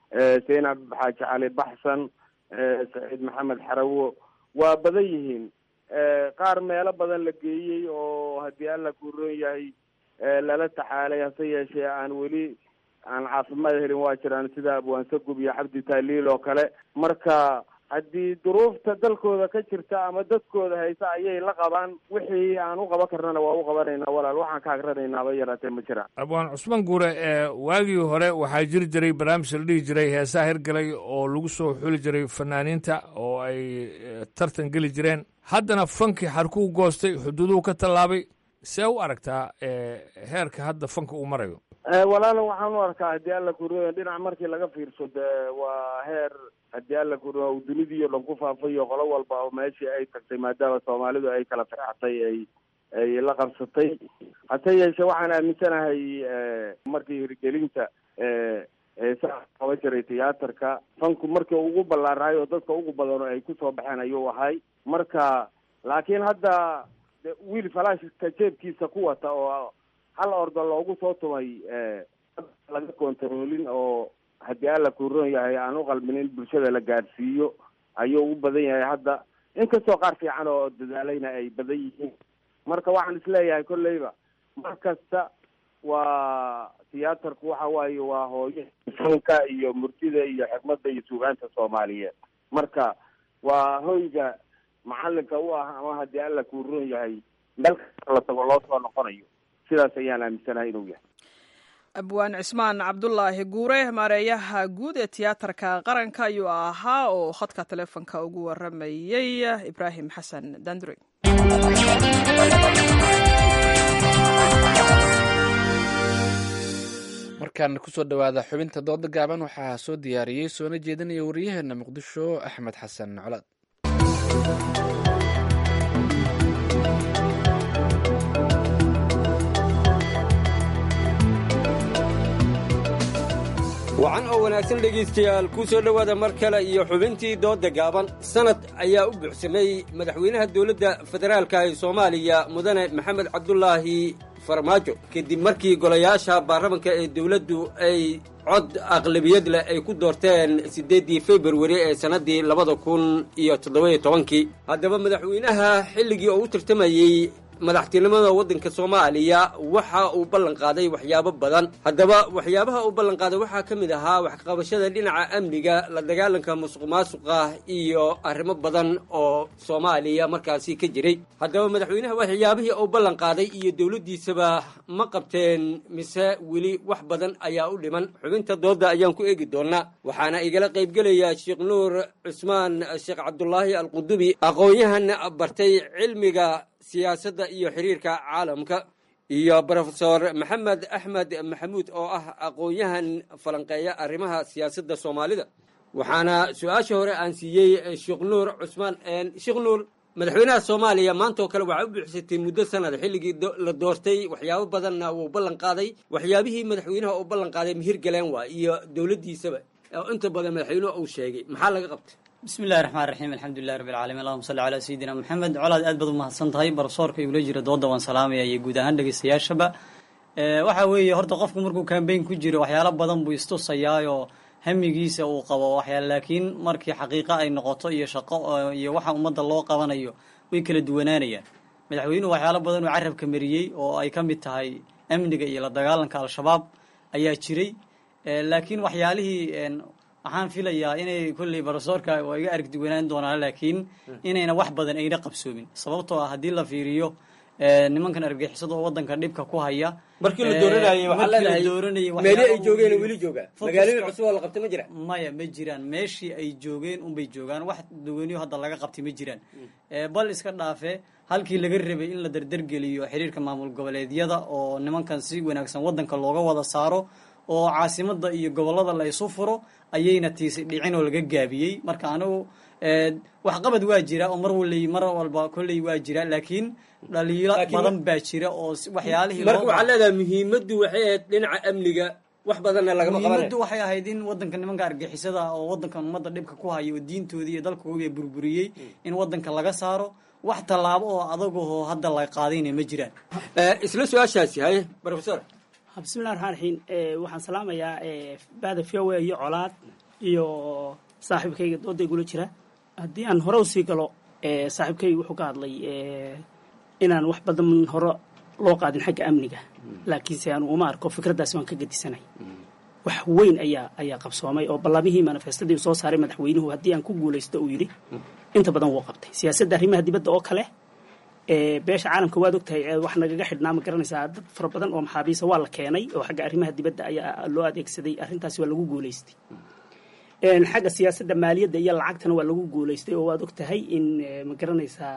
zaynab xaaji cali baxsan saciid maxamed xarawo waa badan yihiin qaar meelo badan la geeyey oo haddii alla kuuroon yahay lala taxaalay hase yeeshee aan weli aan caafimaad helin waa jiraan sida abwaansagub iyo cabdi taaliil oo kale marka haddii duruufta dalkooda ka jirta ama dadkooda haysa ayay la qabaan wixii aan u qaban karnana waa u qabanaynaa walaal waxaan ka agranaynaaba yaraatee ma jiraan abwaan cusmaan guure waagii hore waxaa jiri jiray barnaamij la dhihi jiray heesaha hirgalay oo lagu soo xuli jiray fanaaniinta oo ay tartan geli jireen haddana fankii xarkuu goostay xuduuduhu ka tallaabay see u aragtaa heerka hadda fanka uu marayo walaala waxaan u arkaa haddii alla kuriyo dhinac markii laga fiirso dee waa heer haddii alla kuriyo uu dunidii o dhan ku faafayo qolo walba oo meeshii ay tagtay maadaama soomaalidu ay kala firxatay ay ay la qabsatay hase yeeshee waxaan aaminsanahay markii hirgelinta heesaha qaba jiray tiyaatarka fanku markii ugu ballaaraay oo dadka ugu badan ay kusoo baxeen ayuu ahay marka laakiin hadda wiil falaashka jeebkiisa ku wata oo hal ordo loogu soo tumay laga kontaroolin oo haddii alla kuuroon yahay aan u qalminin bulshada la gaadhsiiyo ayuu u badan yahay hadda inkastoo qaar fiican oo dadaalayna ay badan yihiin marka waxaan isleeyahay kolleyba mar kasta waa tiyaatarku waxa waaye waa hooyo fanka iyo murtida iyo xikmadda iyo suugaanta soomaaliyeed marka waa hoyga macalinka u ah ama haddii alla kuuroon yahay meel kasta la tago loo soo noqonayo sidaas ayaan aaminsanahay inuu yahay abwaan cismaan cabdulaahi guure maareeyaha guud ee tiyaatarka qaranka ayuu ahaa oo khadka teleefonka ugu waramayey ibraahim xasan dandure markaan kusoo dhowaada xubinta dooda gaaban waxaa soo diyaariyey soona jeedinaya wariyaheena muqdisho axmed xasan colaad wacan oo wanaagsan dhegaystayaal kuu soo dhowaada mar kale iyo xubintii doodda gaaban sanad ayaa u buuxsamay madaxweynaha dowladda federaalka ee soomaaliya mudane maxamed cabdulaahi farmaajo kadib markii golayaasha baarlamanka ee dowladdu ay cod aqlabiyad leh ay ku doorteen siddeeddii februari ee sannaddii labada kun iyo toddoba-iyo tobankii haddaba madaxweynaha xilligii oo u tartamayey madaxtinimada waddanka soomaaliya waxa uu ballan qaaday waxyaabo badan haddaba waxyaabaha uu ballan qaaday waxaa ka mid ahaa waxqabashada dhinaca amniga la dagaalanka musuq maasuqa iyo arrimo badan oo soomaaliya markaasi ka jiray haddaba madaxweynaha waxyaabihii uu ballan qaaday iyo dowladdiisaba ma qabteen mise weli wax badan ayaa u dhiman xubinta doodda ayaan ku eegi doonaa waxaana igala qaybgelaya sheekh nuur cusmaan sheekh cabdulaahi alqudubi aqoon-yahan bartay cilmiga siyaasadda iyo xiriirka caalamka iyo brofesor maxamed axmed maxamuud oo ah aqoon-yahan falanqeeya arrimaha siyaasadda soomaalida waxaana su-aasha hore aan siiyey sheekh nuur cusmaan sheekh nuur madaxweynaha soomaaliya maanta oo kale waxaa u buuxsatay muddo sanad xilligii la doortay waxyaabo badanna wuu ballan qaaday waxyaabihii madaxweynaha uu ballan qaaday mihir galeen waa iyo dowladdiisaba oo inta badan madaxweynuhu uu sheegay maxaa laga qabtay bismi illahi raxmaan raxiim alxamdulilahi rabbi alcaalamiin allahuma salli calaa sayidina moxamed colaad aad baad u mahadsan tahay barsoorka igula jira doodda waan salaamaya iyo guud ahaan dhegeystayaashaba waxa weeye horta qofku markuu kambeyn ku jiro waxyaalo badan buu istusayaayoo hamigiisa uu qabo waxyaal laakiin markii xaqiiqo ay noqoto iyo shaqo iyo waxa ummadda loo qabanayo way kala duwanaanayaan madaxweynuhu waxyaalo badan uu carabka mariyey oo ay ka mid tahay amniga iyo la dagaalanka al-shabaab ayaa jiray laakiin waxyaalihii waxaan filayaa inay kolley barosoorka waa iga argduwanaan doonaan laakiin inayna wax badan ayna qabsoomin sababtoo ah haddii la fiiriyo nimankan argixisada oo wadanka dhibka ku haya markii la dooranayay waxaa leedahay meeli ay joogeen weli joogaa magaalooyin cusub oo la qabtay ma jiraan maya ma jiraan meeshii ay joogeen unbay joogaan wax dawaniyo hadda laga qabtay ma jiraan bal iska dhaafe halkii laga rabay in la dardargeliyo xiriirka maamul goboleedyada oo nimankan si wanaagsan wadanka looga wada saaro oo caasimada iyo gobolada la isu furo ayayna tiisi dhicin oo laga gaabiyey marka anigu waxqabad waa jira oo mar wali mar walba kolley waa jira laakiin dhaliilo badan baa jira oo waxyaalihii marka waxaa leedahay muhiimaddu waxay ahayd dhinaca amniga wax badanna lagama qabanay muhiimaddu waxay ahayd in wadanka nimanka argixisada oo wadankan ummadda dhibka ku haya oo diintoodii iyo dalkooda burburiyey in wadanka laga saaro wax tallaabo oo adagoo hadda la qaadayna ma jiraan isla su-aashaasi haye professor bismillahi raxmaan raxiim waxaan salaamayaa bada voa iyo colaad iyo saaxiibkayga dooda igula jira haddii aan hore usii galo saaxiibkayga wuxuu ka hadlay inaan wax badan hore loo qaadin xagga amniga laakiinse aan uma arko fikraddaasi waan ka gedisanay wax weyn ayaa ayaa qabsoomay oo ballamihii manifestadii soo saaray madaxweynuhu haddii aan ku guulaysto uu yidhi inta badan wuu qabtay siyaasadda arrimaha dibadda oo kale beesha caalamka waad ogtahay wax nagaga xidhnaa ma garanaysaa dad fara badan oo maxaabiisa waa la keenay oo xagga arrimaha dibadda ayaa loo adeegsaday arrintaasi waa lagu guulaystay xagga siyaasadda maaliyadda iyo lacagtana waa lagu guulaystay oo waad ogtahay in ma garanaysaa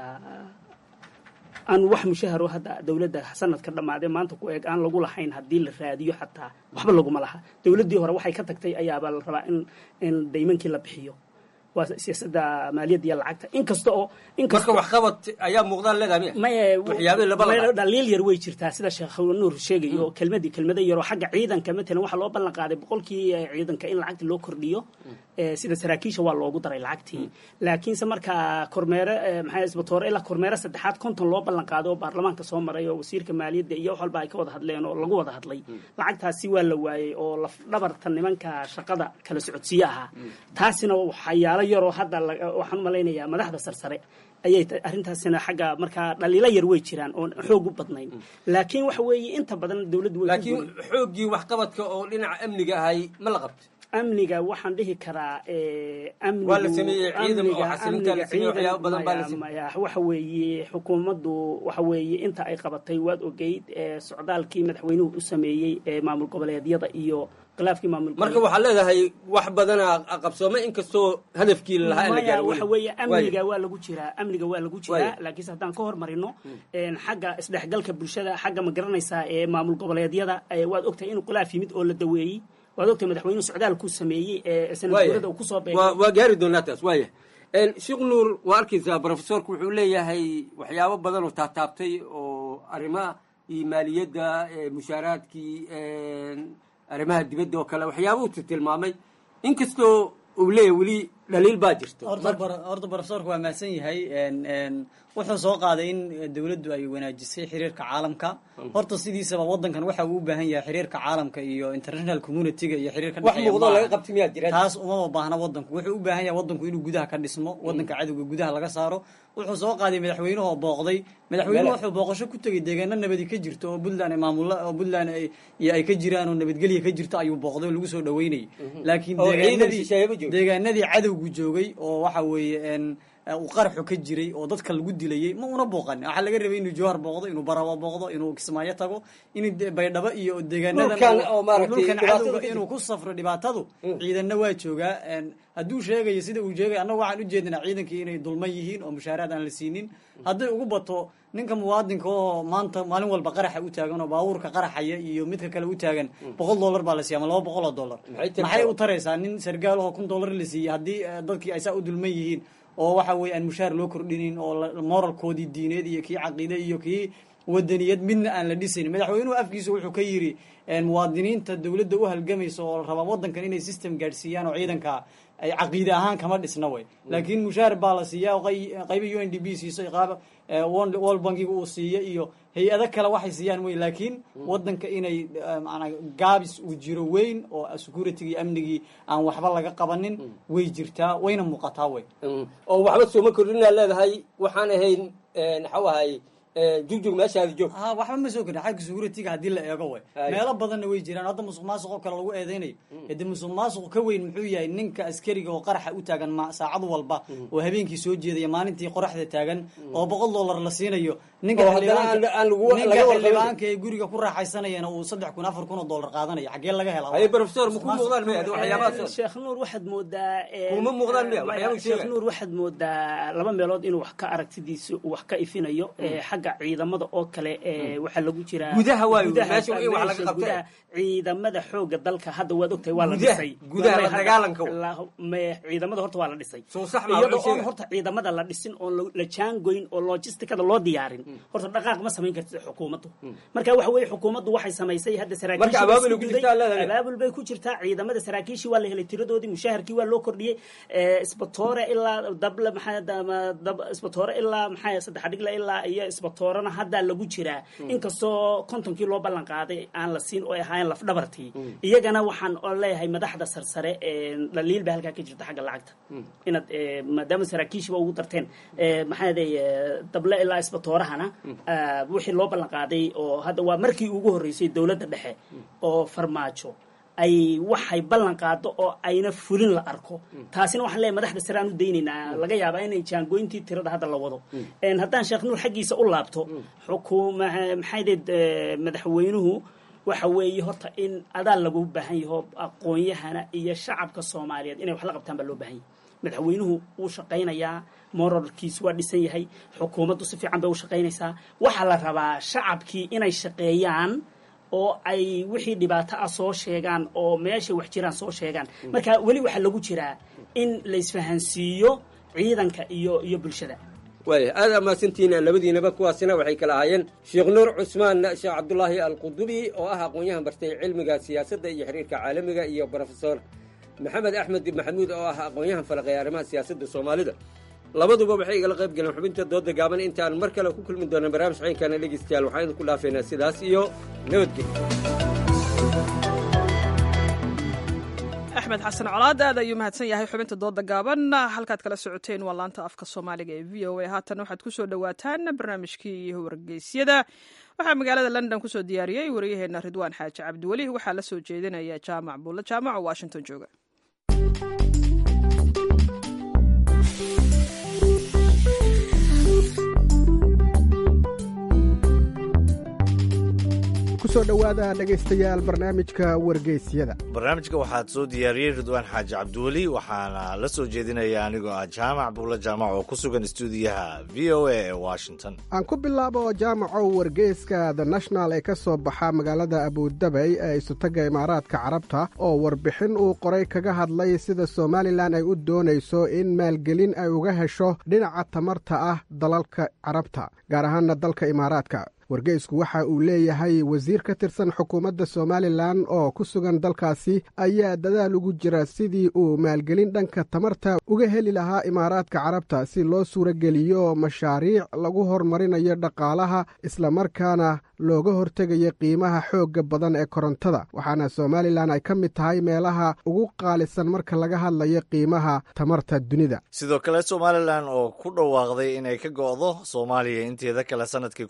aan wax mushaharo hadda dowladda sanadka dhammaadee maanta ku eeg aan lagu lahayn haddii la raadiyo xataa waxba laguma laha dowladdii hore waxay ka tagtay ayaabaa la rabaa in in daymankii la bixiyo waa siyaasadda maaliyadda iyo lacagta inkasta oo marka waxqabad ayaa muuqdaan leedahay maye waxyaabihii laba la dhaliil yar way jirtaa sida sheekh nuur sheegayo kelmadii kelmado yaroo xagga ciidanka matalan waxaa loo ballan qaaday boqolkii ciidanka in lacagta loo kordhiyo sida saraakiisha waa loogu daray lacagtii laakiinse markaa kormeere maxaa isbatoore ilaa kormeere saddexaad konton loo ballan qaaday oo baarlamaanka soo maray oo wasiirka maaliyadda iyo wax walba ay ka wada hadleen oo lagu wada hadlay lacagtaasi waa la waayey oo laf dhabarta nimanka shaqada kala socodsiye ahaa taasina waxyaalo yaroo hadda waxaan u malaynayaa madaxda sarsare ayay arrintaasina xagga markaa dhaliilo yar way jiraan oon xoog u badnayn laakiin waxa weeye inta badan dowladdu way laakiin xooggii waxqabadka oo dhinaca amniga ahay ma la qabto amniga waxaan dhihi karaa waa la sameeyey ciidan oo xasilinta la sameeyey waxyaabo badan baa la sameeyey waxa weeye xukuumaddu waxa weeye inta ay qabatay waad ogeyd socdaalkii madaxweynuhu u sameeyey maamul goboleedyada iyo khilaafkii maamul marka waxaad leedahay wax badana qabsoomay inkastoo hadafkii lahaa in la gaaro waxa weeye amniga waa lagu jiraa amniga waa lagu jiraa laakiinse haddaan ka hormarino xagga isdhexgalka bulshada xagga ma garanaysaa ee maamul goboleedyada waad ogtahay inuu khilaaf yimid oo la daweeyey waad ogtahay madaxweynuhu socdaalkuu sameeyey ee sanadguurada uu kusoo beegay waa gaari doonaa taas waaya sheekh nuur waa arkaysaa profesorku wuxuu leeyahay waxyaabo badan oo taataabtay oo arrimaha iyo maaliyadda mushaaraadkii arrimaha dibadda oo kale waxyaaba uu tilmaamay inkastoo uu leeyahay weli dhaliil baa jirta horta profesorku waa mahadsan yahay wuxuu soo qaaday in dowladdu ay wanaajisay xiriirka caalamka horta sidiisaba wadankan waxa uu u baahan yahay xiriirka caalamka iyo international communityga iyo xiriirka wax muuqdo laga qabti miyaa jira taas umama baahna wadanku wuxuu u baahan yahay wadanku inuu gudaha ka dhismo wadanka cadowga gudaha laga saaro wuxuu soo qaaday madaxweynuhu booqday madaxweynuhu wuxuu booqasho ku tegay deegaano nabadi ka jirto oo puntland maamulla oo puntland iyo ay ka jiraan oo nabadgelya ka jirto ayuu booqday oo lagu soo dhaweynayay laakiin deegaanadii deegaanadii cadowgu joogay oo waxa weeye uu qaraxu ka jiray oo dadka lagu dilayay ma una booqanin waxaa laga rabay inuu jowhar booqdo inuu barawa booqdo inuu kismaayo tago in baydhabo iyo deegaanadadhulkan cadowga inuu ku safro dhibaatadu ciidanna waa joogaa hadduu sheegayo sida uu sheegay annaga waxaan ujeedinaa ciidankii inay dulman yihiin oo mushaaraad aan la siinin hadday ugu bato ninka muwaadinka oo maanta maalin walba qaraxa u taagan oo baabuurka qaraxaya iyo midka kale u taagan boqol dollar baa la siiya ama laba boqol oo dollar maxay u taraysaa nin sargaalahoo kun dollar la siiyey haddii dadkii ay saa u dulman yihiin oo waxa weeye aan mushaar loo kordhinin oo moralkoodii diineed iyo kii caqiide iyo kii wadaniyad midna aan la dhisayn madaxweynuhu afkiisa wuxuu ka yidhi muwaadiniinta dowladda u halgamaysa oo rabaa wadankan inay system gaadhsiiyaan oo ciidanka ay caqiide ahaan kama dhisna way laakiin mushaar baa la siiya oo qayba u n d b siiso qaab world bankiga uu siiya iyo hay-ado kale waxay siiyaan wey laakiin wadanka inay manaa gaabis uu jiro weyn oo security iyo amnigii aan waxba laga qabanin way jirtaa wayna muuqataa wey oo waxba sooma kordhinaa leedahay waxaan ahayn maxau ahay jugjug meeshaadi joog ha waxba ma soo kordhin xagga security-ga haddii la eego way meelo badanna way jiraan hadda musuq maasuq oo kale lagu eedeynayo hade musuq maasuq ka weyn muxuu yahay ninka askariga oo qaraxa u taagan ma saacad walba oo habeenkii soo jeedaya maalintii qoraxda taagan oo boqol dollar la siinayo ninka xildhibaanka ee guriga ku raaxaysanayana uu saddex kun afar kun oo dollar qaadanayo xaggee laga helaa professor ma ku muuqdaan miya waxyaabahaas sheekh nuur waxaad moodaa kuma muuqdaan miya waxyaaba sheekh nuur waxaad moodaa laba meelood inuu wax ka aragtidiisa wax ka ifinayo xagga ciidamada oo kale waxaa lagu jiraa gudaha waayo meesha in wax laga qabta ciidamada xooga dalka hadda waad ogtahay waa la dhisay gudaha la dagaalanka ciidamada horta waa la dhisay soo sax ma iyadoo oon horta ciidamada la dhisin oon la jaangoyn oo logisticada loo diyaarin horta dhaqaaq ma samayn kartid xukuumaddu marka waxa weeye xukuumaddu waxay samaysay hadda saraakiishabaabul bay ku jirtaa ciidamada saraakiishii waa la helay tiradoodii mushaharkii waa loo kordhiyey isbatoore ilaa dable maxaa isbatoore ilaa maxaa saddex dhigla ilaa iyo isbatoorana haddaa lagu jiraa inkastoo kontonkii loo ballan qaaday aan la siin oo ay ahaayeen lafdhabartii iyagana waxaan leeyahay madaxda sarsare dhaliil ba halkaa ka jirta xagga lacagta inaad maadaama saraakiishiba ugu darteen maxaa dable ilaa isbatoorahana wixii loo ballan qaaday oo hadda waa markii ugu horreysay dowladda dhexe oo farmaajo ay waxay ballan qaado oo ayna fulin la arko taasina waxaan leeyahay madaxda sare aan u daynaynaa laga yaabaa inay jaangoyntii tirada hadda la wado haddaan sheekh nuur xaggiisa u laabto xukuma maxaydeed madaxweynuhu waxa weeye horta in adaa lagu baahan yaho aqoon-yahana iyo shacabka soomaaliyeed inay wax la qabtaan baa loo baahan yahay madaxweynuhu wuu shaqaynayaa moralkiis waa dhisan yahay xukuumaddu si fiican bay u shaqaynaysaa waxaa la rabaa shacabkii inay shaqeeyaan oo ay wixii dhibaato ah soo sheegaan oo meeshay wax jiraan soo sheegaan marka weli waxaa lagu jiraa in la isfahansiiyo ciidanka iyo iyo bulshada waaya aad amaasantihiin labadiinaba kuwaasina waxay kala ahaayeen sheekh nuur cusmaan sheekh cabdulaahi alqudubi oo ah aqoon-yahan bartay cilmiga siyaasadda iyo xiriirka caalamiga iyo brofesor maxamed axmed maxamuud oo ah aqoon-yahan falaqeeya arrimaha siyaasadda soomaalida labaduba waxay igala qayb galeen xubinta dooda gaaban intaan mar kale ku kulmi doona barnaamij caynkaana dhegeystayaal waxaan idinku dhaafeynaa sidaas iyo nabadgelyo axmed xasan colaad aad ayuu mahadsan yahay xubinta dooda gaaban halkaad kala socoteen waa laanta afka soomaaliga ee v o a haatan waxaad kusoo dhowaataan barnaamijkii wargeysyada waxaa magaalada london kusoo diyaariyey waryaheena ridwaan xaaji cabdiweli waxaa la soo jeedinaya jaamac buulle jaamac oo washington jooga kusoo dhowaada dhegaystayaal barnaamijka wargeysyada barnaamijka waxaad soo diyaariyey ridwaan xaaji cabdiweli waxaana la soo jeedinaya anigoo ah jaamac buulle jaamac oo ku sugan istuudiyaha v o a ee washington aan ku bilaabo jaamacow wargeyska the national ee ka soo baxa magaalada abudabay ee isutaga imaaraadka carabta oo warbixin uu qoray kaga hadlay sida somalilan ay u doonayso in maalgelin ay uga hesho dhinaca tamarta ah dalalka carabta gaar ahaana dalka imaaraadka wargeysku waxa uu leeyahay wasiir ka tirsan xukuumadda somalilan oo ku sugan dalkaasi ayaa dadaal ugu jira sidii uu maalgelin dhanka tamarta uga heli lahaa imaaraadka carabta si loo suurageliyo mashaariic lagu horumarinayo dhaqaalaha islamarkaana looga hortegayo qiimaha xoogga badan ee korontada waxaana somalilan ay ka mid tahay meelaha ugu qaalisan marka laga hadlayo qiimaha tamarta dunida sidoo kale somalilan oo ku dhawaaqday inay ka go'do soomaaliya inteeda kale sanadkii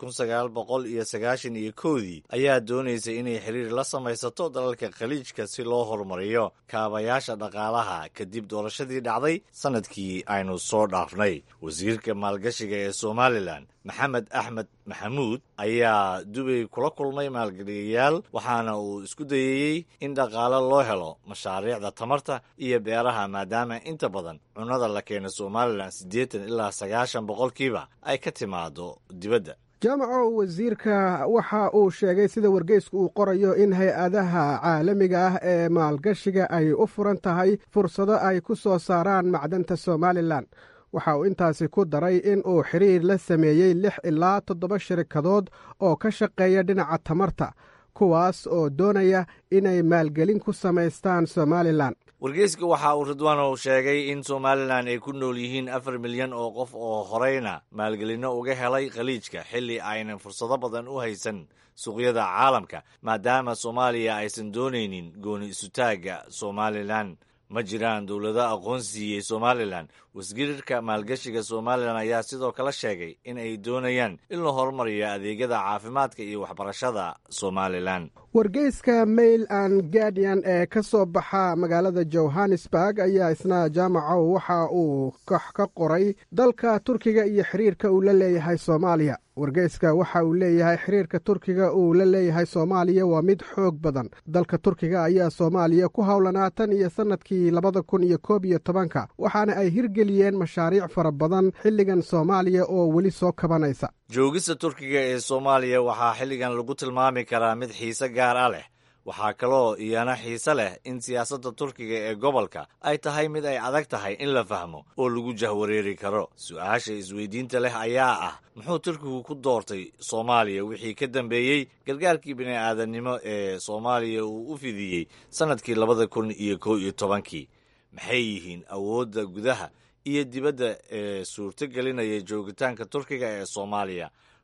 iyo sagaashan iyo kowdii ayaa doonaysay inay xiriir la samaysato dalalka khaliijka si loo horumariyo kaabayaasha dhaqaalaha kadib doorashadii dhacday sanadkii aynu soo dhaafnay wasiirka maalgashiga ee somalilan maxamed axmed maxamuud ayaa dubay kula kulmay maalgeliyayaal waxaana uu isku dayeyey in dhaqaale loo helo mashaariicda tamarta iyo beeraha maadaama inta badan cunnada la keena somalilan siddeetan ilaa sagaashan boqolkiiba ay ka timaado dibadda jaamaco wasiirka waxa uu sheegay sida wargeysku uu qorayo in hay-adaha caalamiga ah ee maalgashiga ay u furan tahay fursado ay ku soo saaraan macdanta somalilan waxa uu intaasi ku daray in uu xiriir la sameeyey lix ilaa toddoba shirikadood oo ka shaqeeya dhinaca tamarta kuwaas oo doonaya inay maalgelin ku samaystaan somalilan wargeyska waxa uu ridwaanow sheegay in somalilan ay ku nool yihiin afar milyan oo qof oo horeyna maalgelinno uga helay khaliijka xilli aynan fursado badan u haysan suuqyada caalamka maadaama soomaaliya aysan doonaynin gooni isutaagga somalilan ma jiraan dowlado aqoon siiyey somalilan wasgirirka maalgashiga somalilan ayaa sidoo kale sheegay in ay doonayaan in la horumariyo adeegyada caafimaadka iyo waxbarashada somalilan wargeyska mail and guardian ee ka soo baxa magaalada johannesburg ayaa isna jaamacow waxa uu ka qoray dalka turkiga iyo xiriirka uu la leeyahay soomaaliya wargeyska waxa uu leeyahay xiriirka turkiga uu la leeyahay soomaaliya waa mid xoog badan dalka turkiga ayaa soomaaliya ku howlanaa tan iyo sannadkii labada kun iyo koob iyo tobanka waxaana ay hirgeliyeen mashaariic fara badan xilligan soomaaliya oo weli soo kabanaysa joogista turkiga ee soomaaliya waxaa xilligan lagu tilmaami karaa mid xiise gaar ah leh waxaa kaloo iyana xiise leh in siyaasadda turkiga ee gobolka ay tahay mid ay adag tahay in la fahmo oo lagu jahwareeri karo su-aasha isweydiinta leh ayaa ah muxuu turkigu ku doortay soomaaliya wixii ka dambeeyey gargaarkii bini'aadannimo ee soomaaliya uu u fidiyey sannadkii labada kun iyo kow iyo tobankii maxay yihiin awoodda gudaha iyo dibadda ee suurto gelinaya joogitaanka turkiga ee soomaaliya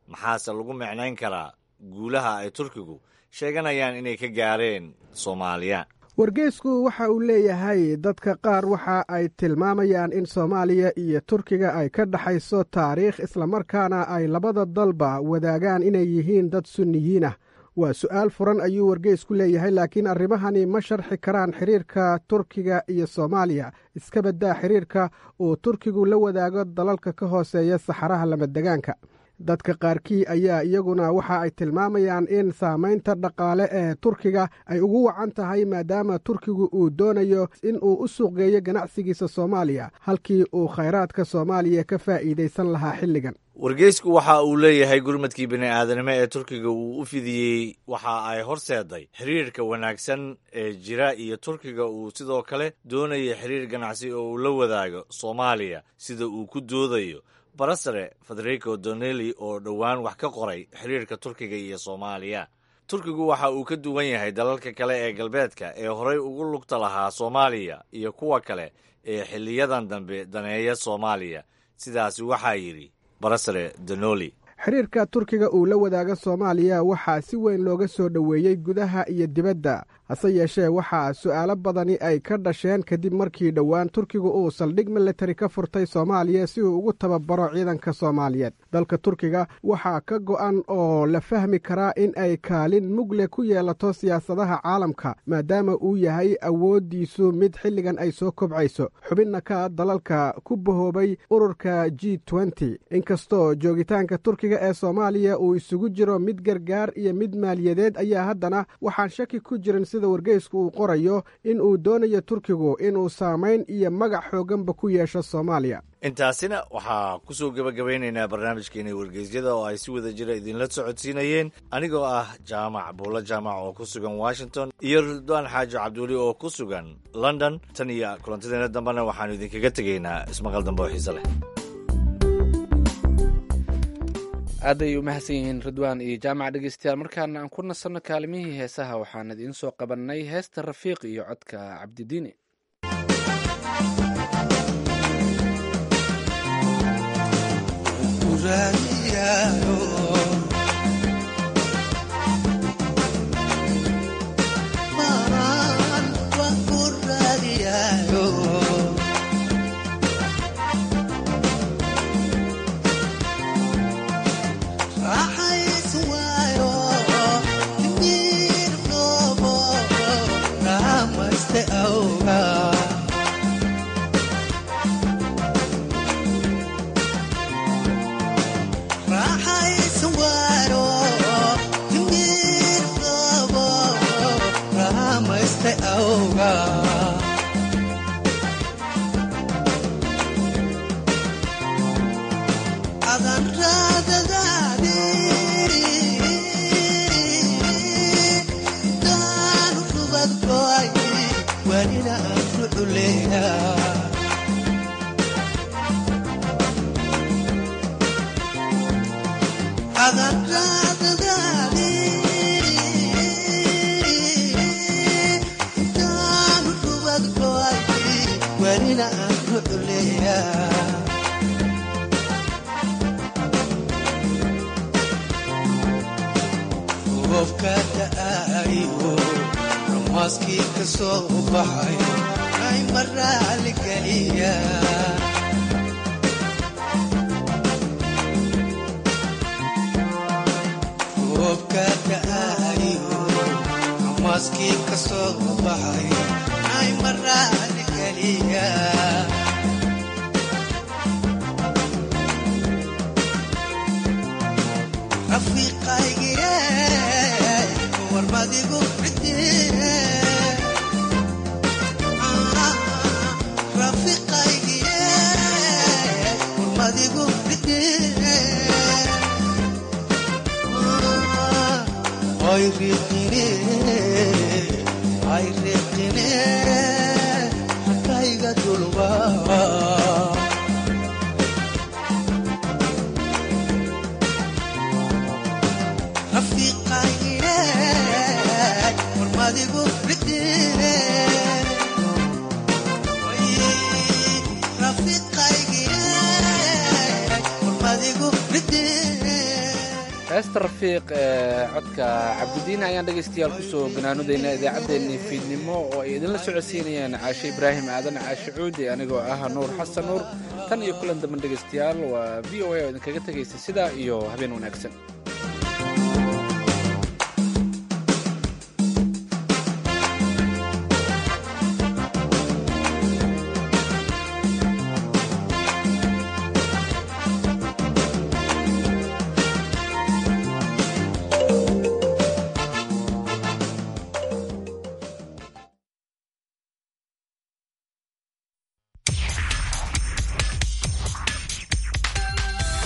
maxaase lagu micnayn karaa guulaha ay turkigu sheeganayaan inay ka gaareen soomaaliya wargeysku waxa uu leeyahay dadka qaar waxa ay tilmaamayaan in soomaaliya iyo turkiga ay ka dhexayso taariikh islamarkaana ay labada dalba wadaagaan inay yihiin dad sunniyiin ah waa su'aal furan ayuu wargeysku leeyahay laakiin arrimahani ma sharxi karaan xiriirka turkiga iyo soomaaliya iska baddaa xiriirka uu turkigu la wadaago dalalka ka hooseeya saxaraha lamadegaanka dadka qaarkii ayaa iyaguna waxa ay tilmaamayaan in saamaynta dhaqaale ee turkiga ay ugu wacan tahay maadaama turkigu uu doonayo in uu u suuqgeeyo ganacsigiisa soomaaliya halkii uu khayraadka soomaaliya ka faa'iidaysan lahaa xilligan wargeysku waxa uu leeyahay gurmadkii bini'aadanimo ee turkiga uu u fidiyey waxa ay horseeday xiriirka wanaagsan ee jira iyo turkiga uu sidoo kale doonaya xiriir ganacsi oo uu la wadaago soomaaliya sida uu ku doodayo barasare federico doneli oo dhowaan wax ka qoray xiriirka turkiga iyo soomaaliya turkigu waxa uu ka duwan yahay dalalka kale ee galbeedka ee horay ugu lugta lahaa soomaaliya iyo kuwa kale ee xiliyadan dambe daneeya soomaaliya sidaasi waxaa yidhi barasare donoli xiriirka turkiga uu la wadaaga soomaaliya waxaa si weyn looga soo dhoweeyey gudaha iyo dibadda hase yeeshee waxaa su'aalo badani ay ka dhasheen kadib markii dhowaan turkigu uu saldhig militari ka furtay soomaaliya si uu ugu tababaro ciidanka soomaaliyeed dalka turkiga waxaa ka go'an oo la fahmi karaa in ay kaalin mugle ku yeelato siyaasadaha caalamka maadaama uu yahay awooddiisu mid xilligan ay soo kobcayso xubinna ka dalalka ku bahoobay ururka g nty inkastoo joogitaanka turkiga ee soomaaliya uu isugu jiro mid gargaar iyo mid maaliyadeed ayaa haddana waxaan shaki ku jirin sida wargeysku uu qorayo in uu doonayo turkigu inuu saamayn iyo magac xoogganba ku yeesho soomaaliya intaasina waxaa ku soo gebagabaynaynaa barnaamijkeena wargeysyada oo ay si wada jira idinla socodsiinayeen anigoo ah jaamac buulo jaamac oo ku sugan washington iyo ridwaan xaaji cabduuli oo ku sugan london tan iyo kulantadeena dambena waxaanu idinkaga tegaynaa ismaqal dambe oo xiise leh aad ay u mahadsan yihiin ridwaan iyo jaamac dhegeystayaal markaana aan ku nasanno kaalimihii heesaha waxaan idiin soo qabannay heesta rafiiq iyo codka cabdidiini heesta rafiiq ee codka cabdidiin ayaan dhegaystayaal kusoo ganaanudayna idaacaddeenii fiidnimo oo ay idinla socodsiinayeen caashe ibraahim aadan caashe cuudi anigoo ah nuur xasan nuur tan iyo kulan damban dhegaystayaal waa v o a oo idinkaga tegaysa sidaa iyo habeen wanaagsan